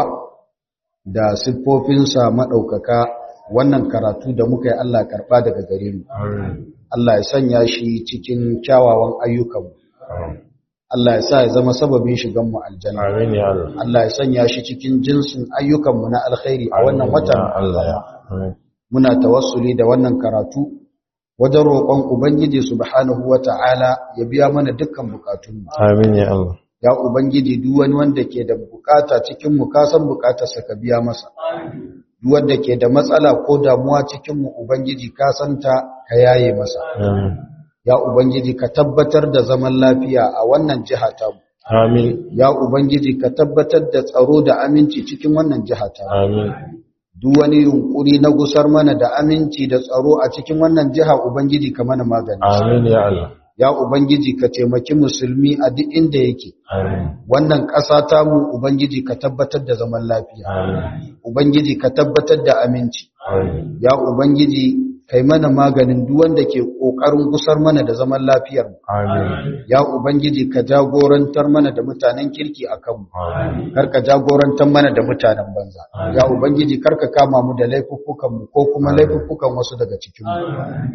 A: da siffofinsa maɗaukaka wannan karatu da muka yi Allah karɓa daga gare mu Allah ya sanya shi cikin kyawawan ayyukanmu Allah ya sa ya zama sababin shigan mu aljanna
B: Amin ya Allah.
A: Allah ya sanya shi cikin jinsin ayyukanmu na alkhairi a wannan watan
B: Allah ya.
A: muna tawassuli da wannan karatu wajen roƙon ubangiji subhanahu wata'ala ya biya mana dukkan bukatunmu
B: Amin ya Allah.
A: ya ubangiji duk wani wanda ke da bukata cikin mu ka san bukatarsa ka biya masa duk wanda ke da matsala ko damuwa cikin mu ubangiji ka santa ka yaye masa
B: Amin.
A: ya ubangiji ka tabbatar da zaman lafiya a wannan jiha ta mu
B: Amin.
A: ya ubangiji ka tabbatar da tsaro da aminci cikin wannan jiha ta mu
B: Amin.
A: duk wani yunkuri na gusar mana da aminci da tsaro a cikin wannan jiha ubangiji ka mana magani
B: Amin ya Allah.
A: ya ubangiji ka taimaki musulmi a duk inda yake
B: Amin.
A: wannan ƙasa ta mu ubangiji ka tabbatar da zaman lafiya
B: Amin.
A: ubangiji ka tabbatar da aminci
B: Amin.
A: ya ubangiji kai mana maganin duk wanda ke kokarin gusar mana da zaman lafiyar mu
B: Amin.
A: ya ubangiji ka jagorantar mana da mutanen kirki akan mu
B: Amin.
A: kar ka jagorantar mana da mutanen banza ya ubangiji kar ka kama mu da laifuffukan mu ko kuma laifuffukan wasu daga cikin mu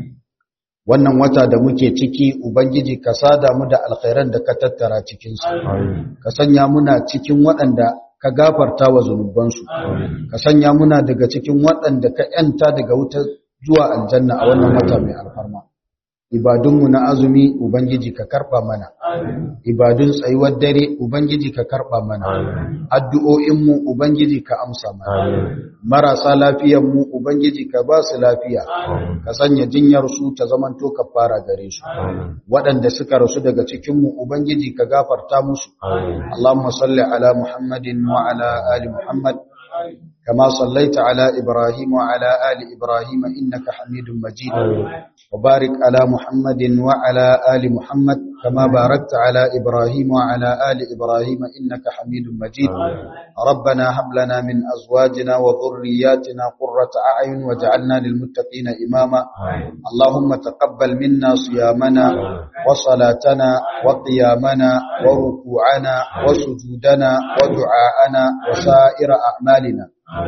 A: wannan wata da muke ciki ubangiji ka sada mu da alkhairan da ka tattara cikin su
B: Amin.
A: ka sanya muna cikin waɗanda ka gafarta wa zunubansu ka sanya muna daga cikin waɗanda ka yanta daga wuta zuwa aljanna a wannan wata mai alfarma ibadunmu na azumi ubangiji ka karɓa mana ibadun tsayuwar dare ubangiji ka karɓa mana addu'o'inmu ubangiji ka amsa mana
B: Amin.
A: marasa lafiyanmu ubangiji ka ba su lafiya ka sanya jinyar su ta zamanto ka fara gare su
B: Amin.
A: waɗanda suka rasu daga cikinmu ubangiji ka gafarta musu
B: Amin.
A: اللهم صل على محمد وعلى آل محمد كما صليت على إبراهيم وعلى آل إبراهيم إنك حميد مجيد وبارك على محمد وعلى آل محمد كما باركت على إبراهيم وعلى آل إبراهيم إنك حميد مجيد ربنا هب لنا من أزواجنا وذرياتنا قرة أعين واجعلنا للمتقين إماما اللهم تقبل منا صيامنا وصلاتنا وقيامنا وركوعنا وسجودنا ودعاءنا وسائر أعمالنا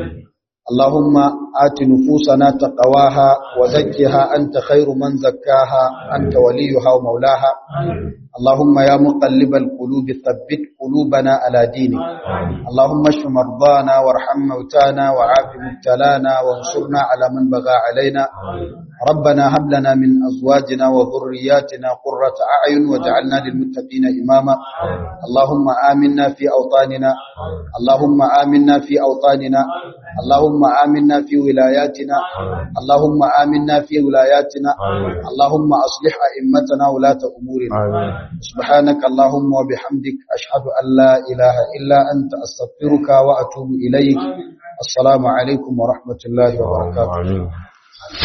A: اللهم آت نفوسنا تقواها وزكها أنت خير من زكاها أنت وليها ومولاها اللهم يا مقلب القلوب ثبت قلوبنا على دينك اللهم اشف مرضانا وارحم موتانا وعاف مبتلانا وانصرنا على من بغى علينا ربنا هب لنا من أزواجنا وذرياتنا قرة أعين واجعلنا للمتقين إماما اللهم آمنا في أوطاننا اللهم آمنا في أوطاننا اللهم آمنا في ولاياتنا اللهم آمنا في ولاياتنا اللهم أصلح أئمتنا ولاة أمورنا
B: Amin.
A: سبحانك اللهم وبحمدك أشهد أن لا إله إلا أنت أستغفرك وأتوب إليك السلام عليكم ورحمة الله وبركاته
B: Amin.